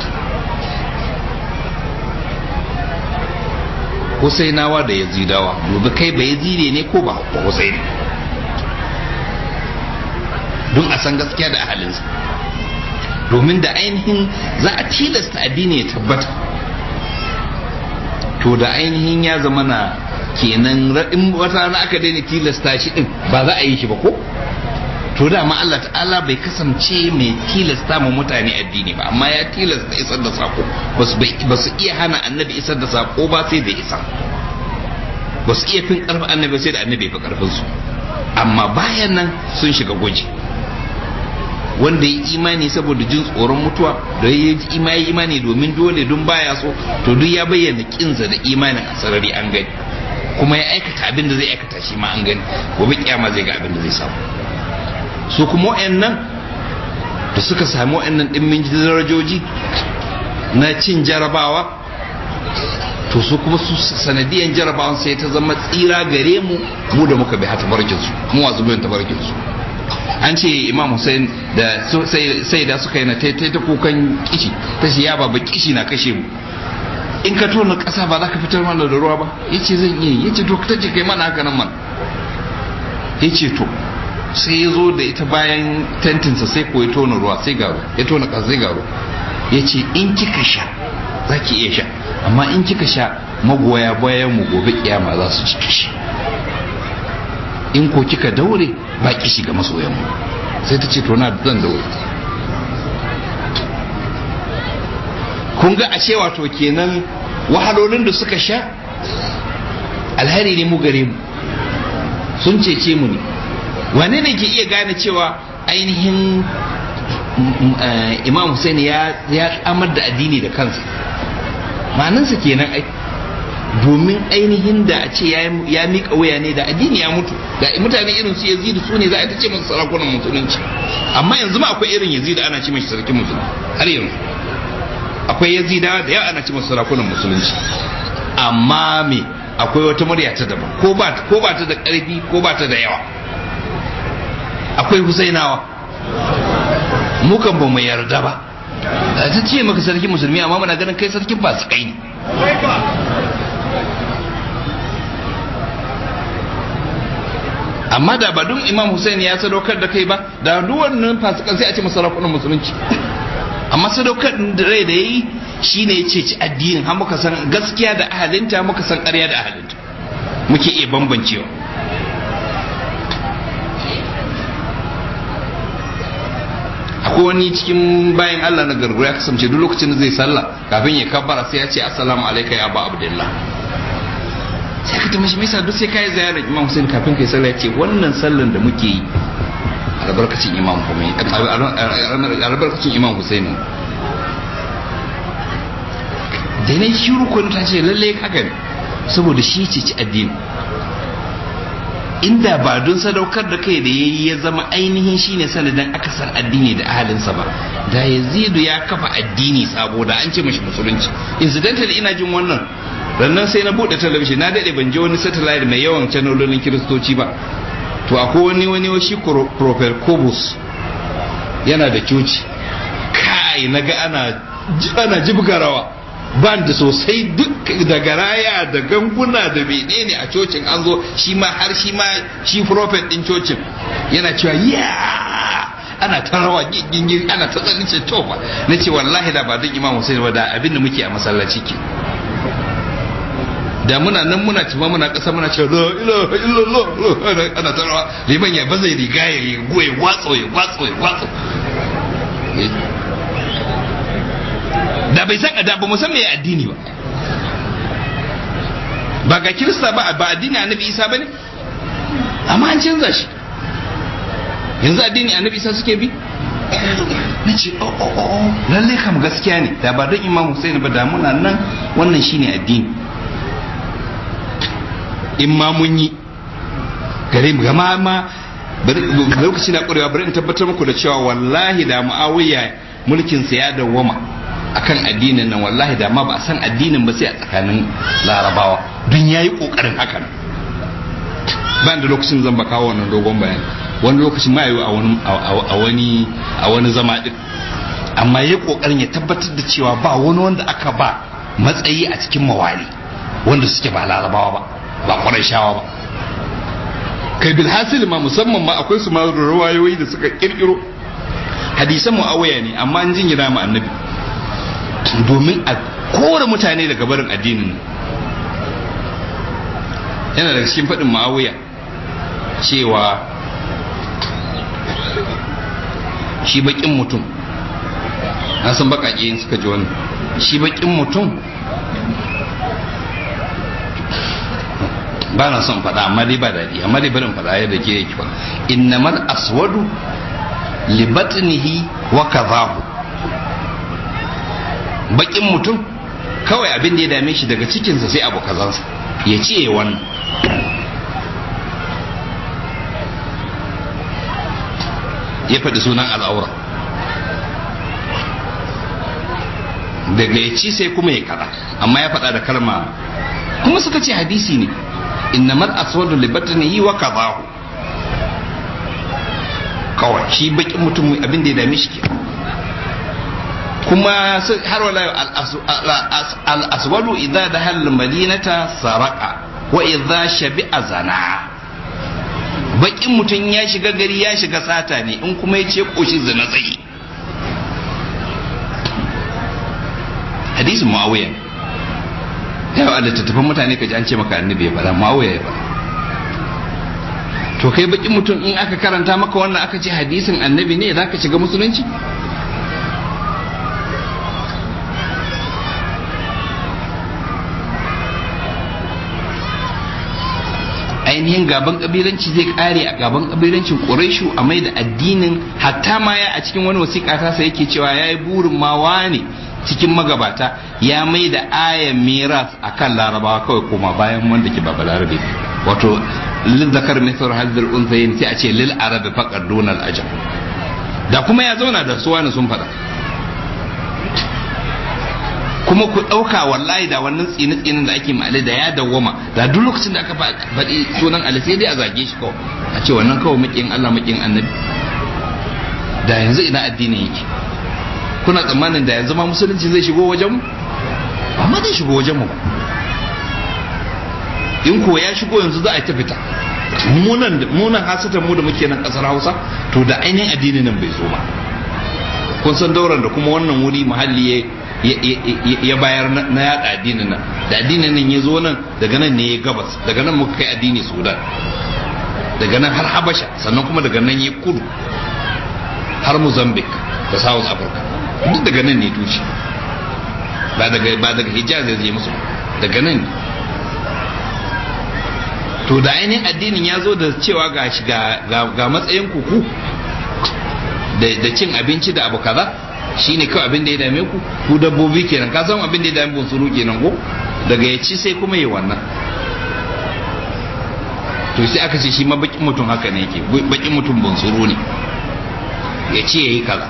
husainawa da yazidawa dubi kai ba yazide ne ko ba husaini don a san gaskiya da ahalinsa domin da ainihin za a tilasta addini ya tabbata to da ainihin ya zama na kenan in wata rana aka daina tilasta shi din ba za a yi shi ba ko to da ma Allah ta'ala bai kasance mai tilasta ma mutane addini ba amma ya tilasta isar da sako ba su iya hana annabi isar da sako ba sai da isa ba su iya fin karfin annabi sai da annabi fi karfin su amma bayan nan sun shiga gwaji wanda ya imani saboda jin tsoron mutuwa da ya yi imani imani domin dole don baya so to duk ya bayyana kinsa da imanin a sarari an gani kuma ya aikata abin da zai aikata shi ma an gani gobe kyama zai ga abin da zai samu su kuma wa'annan da suka sami wa'annan dimmin darajoji na cin jarabawa to su kuma su sanadiyan jarabawan sai ta zama tsira gare mu mu da muka bi hata barkinsu mu wasu biyan tabarkinsu an ce imam hussein da sai da suka yi na taitai ta kukan kishi ta shi ya baba kishi na kashe mu in ka tona kasa ba za ka fitar mana da ruwa ba ya ce zan iya ya ce to ta ce kai mana haka nan man ya ce to sai ya zo da ita bayan tentinsa sai ko ya tona ruwa sai garo ya tona kasa sai garo ya ce in kika sha za ki iya sha amma in kika sha magoya bayan mu gobe kiyama za su ci kishi in ko kika daure ba kishi ga masoyanmu sai ta ce to na zan daure kun ga ashe wato kenan wahalolin da suka sha alhari ne mu gare mu sun cece mu ne wane ne ke iya gane cewa ainihin imam Hussein ya amar da addini da kansa ma'anansa kenan ai domin ainihin da a ce ya miƙa waya ne da addini ya mutu da mutane irin su yazidu su ne za a ta ce masu sarakunan musulunci amma yanzu ma akwai irin yazidu ana ce mashi sarkin musulunci har yanzu akwai yazida da yawa ana ce masu sarakunan musulunci amma me akwai wata murya ta daban ko ba ko ba ta da ƙarfi ko ba ta da yawa akwai husainawa mukan ba mu yarda ba ta ce maka sarkin musulmi amma muna ganin kai sarkin fasikai ne amma da ba dun imam Hussein ya sadaukar da kai ba da duk wannan fasikan sai a ce masarakunan musulunci amma sadaukar da rai da yayi shine ya ci addinin har muka san gaskiya da ahalinta muka san ƙarya da ahalinta muke iya bambancewa akwai wani cikin bayan Allah na gargura ya kasance duk lokacin da zai sallah kafin ya kabbara sai ya ce assalamu alaikum ya ba abdullah sai ka tambashi me yasa duk sai kai ziyarar Imam Hussein kafin kai sallah ya ce wannan sallan da muke yi albarkacin Imam Khomeini albarkacin Imam Hussein da ne shiru kun ta ce lalle haka ne saboda shi ce ci addini inda ba don sadaukar da kai da ya yi ya zama ainihin shine sanadin akasar addini da ahalinsa ba da yazidu ya kafa addini sabo da an ce mashi musulunci incidental ina jin wannan rannan sai na bude talabijin na dade ban je wani satellite mai yawan canalolin kiristoci ba to akwai wani wani shi prophet kobus yana da coci kai na ga ana ana jibga rawa ban da sosai duk da garaya da ganguna da menene a cocin an zo shi ma har shi ma shi prophet din cocin yana cewa ya ana ta rawa gingin ana ta tsanin ce to ba na ce wallahi da ba don imam Hussein ba da abin da muke a masallaci ke da muna nan muna cima muna ƙasa muna cewa la ilaha illallah ana ta rawa liman ya baza riga ya yi goye watso ya watso ya watso da bai san da ba mu san me addini ba ba ga kirista ba ba addini annabi isa bane amma an canza shi yanzu addini annabi isa suke bi na ce o o o lalle kam gaskiya ne da ba don imam Hussein ba da muna nan wannan shine addini in ma mun yi gare mu gama ma lokaci na ƙwarewa bari in tabbatar muku da cewa wallahi da mu'awiya mulkin sa ya dawwama akan addinin nan wallahi da ma ba a san addinin ba sai a tsakanin larabawa don yayi kokarin hakan ban da lokacin zan ba kawo wannan dogon bayani wani lokacin ma yi a wani a wani zama din amma yayi kokarin ya tabbatar da cewa ba wani wanda aka ba matsayi a cikin mawali wanda suke ba larabawa ba ba kwarai shawa ba kai bilhasil ma musamman ma akwai su ma ruwayoyi da suka kirkiro hadisan mu'awiya ne amma an jinyira mu annabi domin a kore mutane daga barin addinin yana daga cikin faɗin mu'awiya cewa shi baƙin mutum na san baƙaƙe suka ji wannan shi baƙin mutum ba na son faɗa amma dai ba daɗi amma dai barin faɗa yadda ke yake ba innamal aswadu li batnihi wa kadhahu bakin mutum kawai abin da ya dame shi daga cikinsa sai abu kazansa ya ce wannan ya faɗi sunan al'aura daga ya ci sai kuma ya kaɗa amma ya faɗa da kalma kuma suka ce hadisi ne innamal aswadu li batnihi wa kadahu kawai shi bakin mutum abin da ya dame shi kuma har wala al aswadu idza dahal madinata saraka wa idza shabi'a zana bakin mutum ya shiga gari ya shiga sata ne in kuma ya ce koshi zina tsaye hadisin muawiya yau a littattafan mutane ka ji an ce maka annabi ya faɗa muawiya ya faɗa to kai bakin mutum in aka karanta maka wannan aka ce hadisin annabi ne za ka shiga musulunci ainihin gaban kabilanci zai kare a gaban kabilancin ƙuraishu a mai da addinin hatta ma ya a cikin wani wasiƙa ta sai yake cewa ya yi burin ma ne cikin magabata ya mai da ayan miras a kan larabawa kawai koma bayan wanda ke baba larabe wato lil zakar misar hadil unsayin sai a ce lil arabi faqad dunal ajam da kuma ya zauna da su wani sun fada kuma ku ɗauka wallahi da wannan tsini tsinin da ake ma'ale da ya dawwama da duk lokacin da aka faɗi sunan ali sai dai a zage shi kawai a ce wannan kawai maƙin Allah maƙin annabi da yanzu ina addinin yake kuna tsammanin da yanzu ma musulunci zai shigo wajen mu ba ma zai shigo wajen mu ba in ko ya shigo yanzu za a ta fita munan munan hasata mu da muke nan kasar Hausa to da ainihin addini nan bai zo ba kun san dauran da kuma wannan wuri muhalli ya bayar na yada addinin nan da addinin nan ya zo nan daga nan ne ya gabas daga nan muka kai addini Sudan daga nan har Habasha sannan kuma daga nan ya kudu har Mozambique da South Africa duk daga nan ne tushe ba daga ba daga Hijaz ya je musu daga nan ne to da ainihin addinin ya zo da cewa ga ga matsayin kuku da cin abinci da abu kaza shine kawai abin da ya dame ku ku dabbobi kenan ka san abin da ya dame bunsuru kenan ko daga ya ci sai kuma yi wannan to sai aka ce shi ma bakin mutum haka ne yake bakin mutum bunsuru ne ya ce ya yi kaza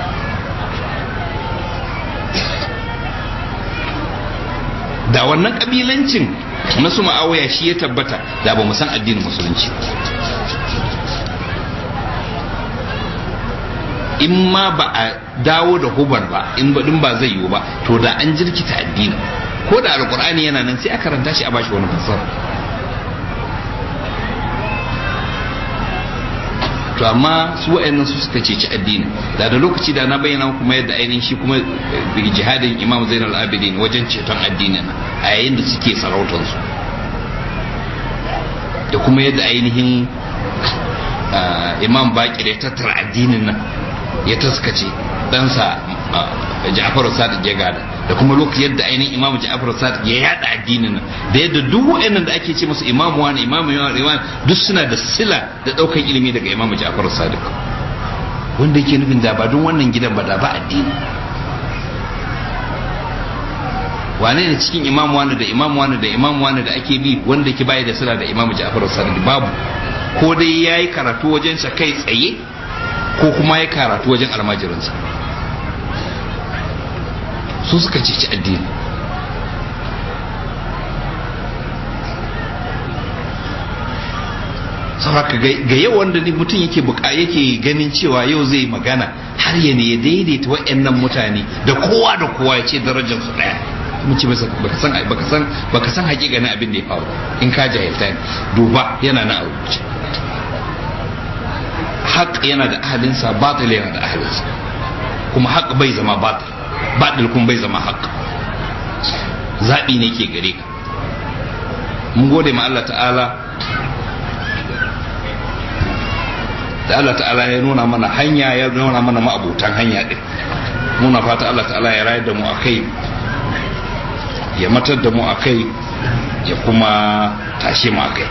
da wannan kabilancin na su ma'awaya shi ya tabbata da ba mu san addinin musulunci in ma ba a dawo da hubar ba in ba ba zai yiwu ba to da an jirkita addini ko da alkur'ani yana nan sai a karanta shi a bashi wani fassara to amma su wa'annan su suka ceci addini da da lokaci da na bayyana kuma yadda ainihin shi kuma jihadin imam zainal abidin wajen ceton addini a yayin da suke sarautansu da kuma yadda ainihin imam bakir ya tattara addinin nan ya taskace ɗansa ja'far sadiq ya gada da kuma lokacin yadda ainihin imam ja'far sadiq ya yada addinin nan da yadda duk wa'annan da ake ce musu imam wani imam wani duk suna da sila da ɗaukan ilimi daga imam ja'far sadiq wanda yake nufin da ba don wannan gidan ba da ba addini wane ne cikin imam wani da imam wani da imam wani da ake bi wanda ke bayi da sila da imam ja'far sadiq babu ko dai ya yi karatu wajen sa kai tsaye ko kuma ya karatu wajen almajirinsa su suka ceci addini saboda ga yau wanda mutum yake buka yake ganin cewa yau zai magana har ya ne ya daidaita wa'annan mutane da kowa da kowa ya ce darajar su daya kuma ce baka san baka san baka san hakikanin abin da ya faru in ka jahilta ne duba yana na a rubuce haq yana da ahalinsa batil yana da ahalinsa kuma haq bai zama batil batil kuma bai zama haq zaɓi ne ke gare ka mun gode ma Allah ta'ala da Allah ta'ala ya nuna mana hanya ya nuna mana ma'abutan hanya din muna fata Allah ta'ala ya rayar da mu a kai ya matar da mu a kai ya kuma tashe mu a kai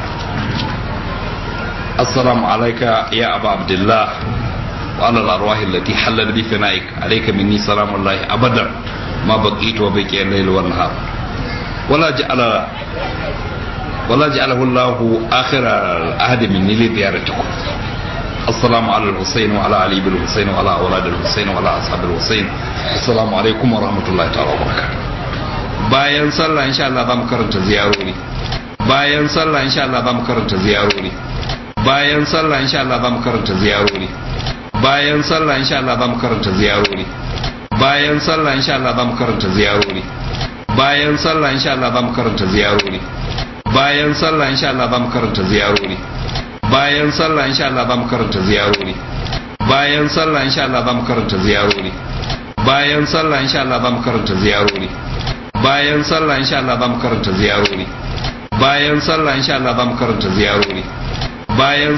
السلام عليك يا أبا عبد الله وعلى الأرواح التي حلت بفنائك عليك مني سلام الله أبدا ما بقيت وبقي الليل والنهار ولا جعل ولا جعله الله آخر العهد مني لزيارتكم السلام على الحسين وعلى علي بن الحسين وعلى أولاد الحسين وعلى أصحاب الحسين السلام عليكم ورحمة الله تعالى وبركاته bayan sallah insha Allah za mu karanta ziyarori bayan sallah insha Allah za mu karanta ziyarori bayan sallah insha Allah za mu karanta ziyarori bayan sallah insha Allah za mu karanta ziyarori bayan sallah insha Allah za mu karanta ziyarori bayan sallah insha Allah za mu karanta ziyarori bayan sallah insha Allah za mu karanta ziyarori bayan sallah insha Allah za mu karanta ziyarori bayan sallah insha Allah za mu karanta ziyarori bayan sallah insha Allah za mu karanta ziyarori bayan sallah insha Allah za mu karanta ziyarori bayan sallah insha Allah za mu karanta ziyarori bayan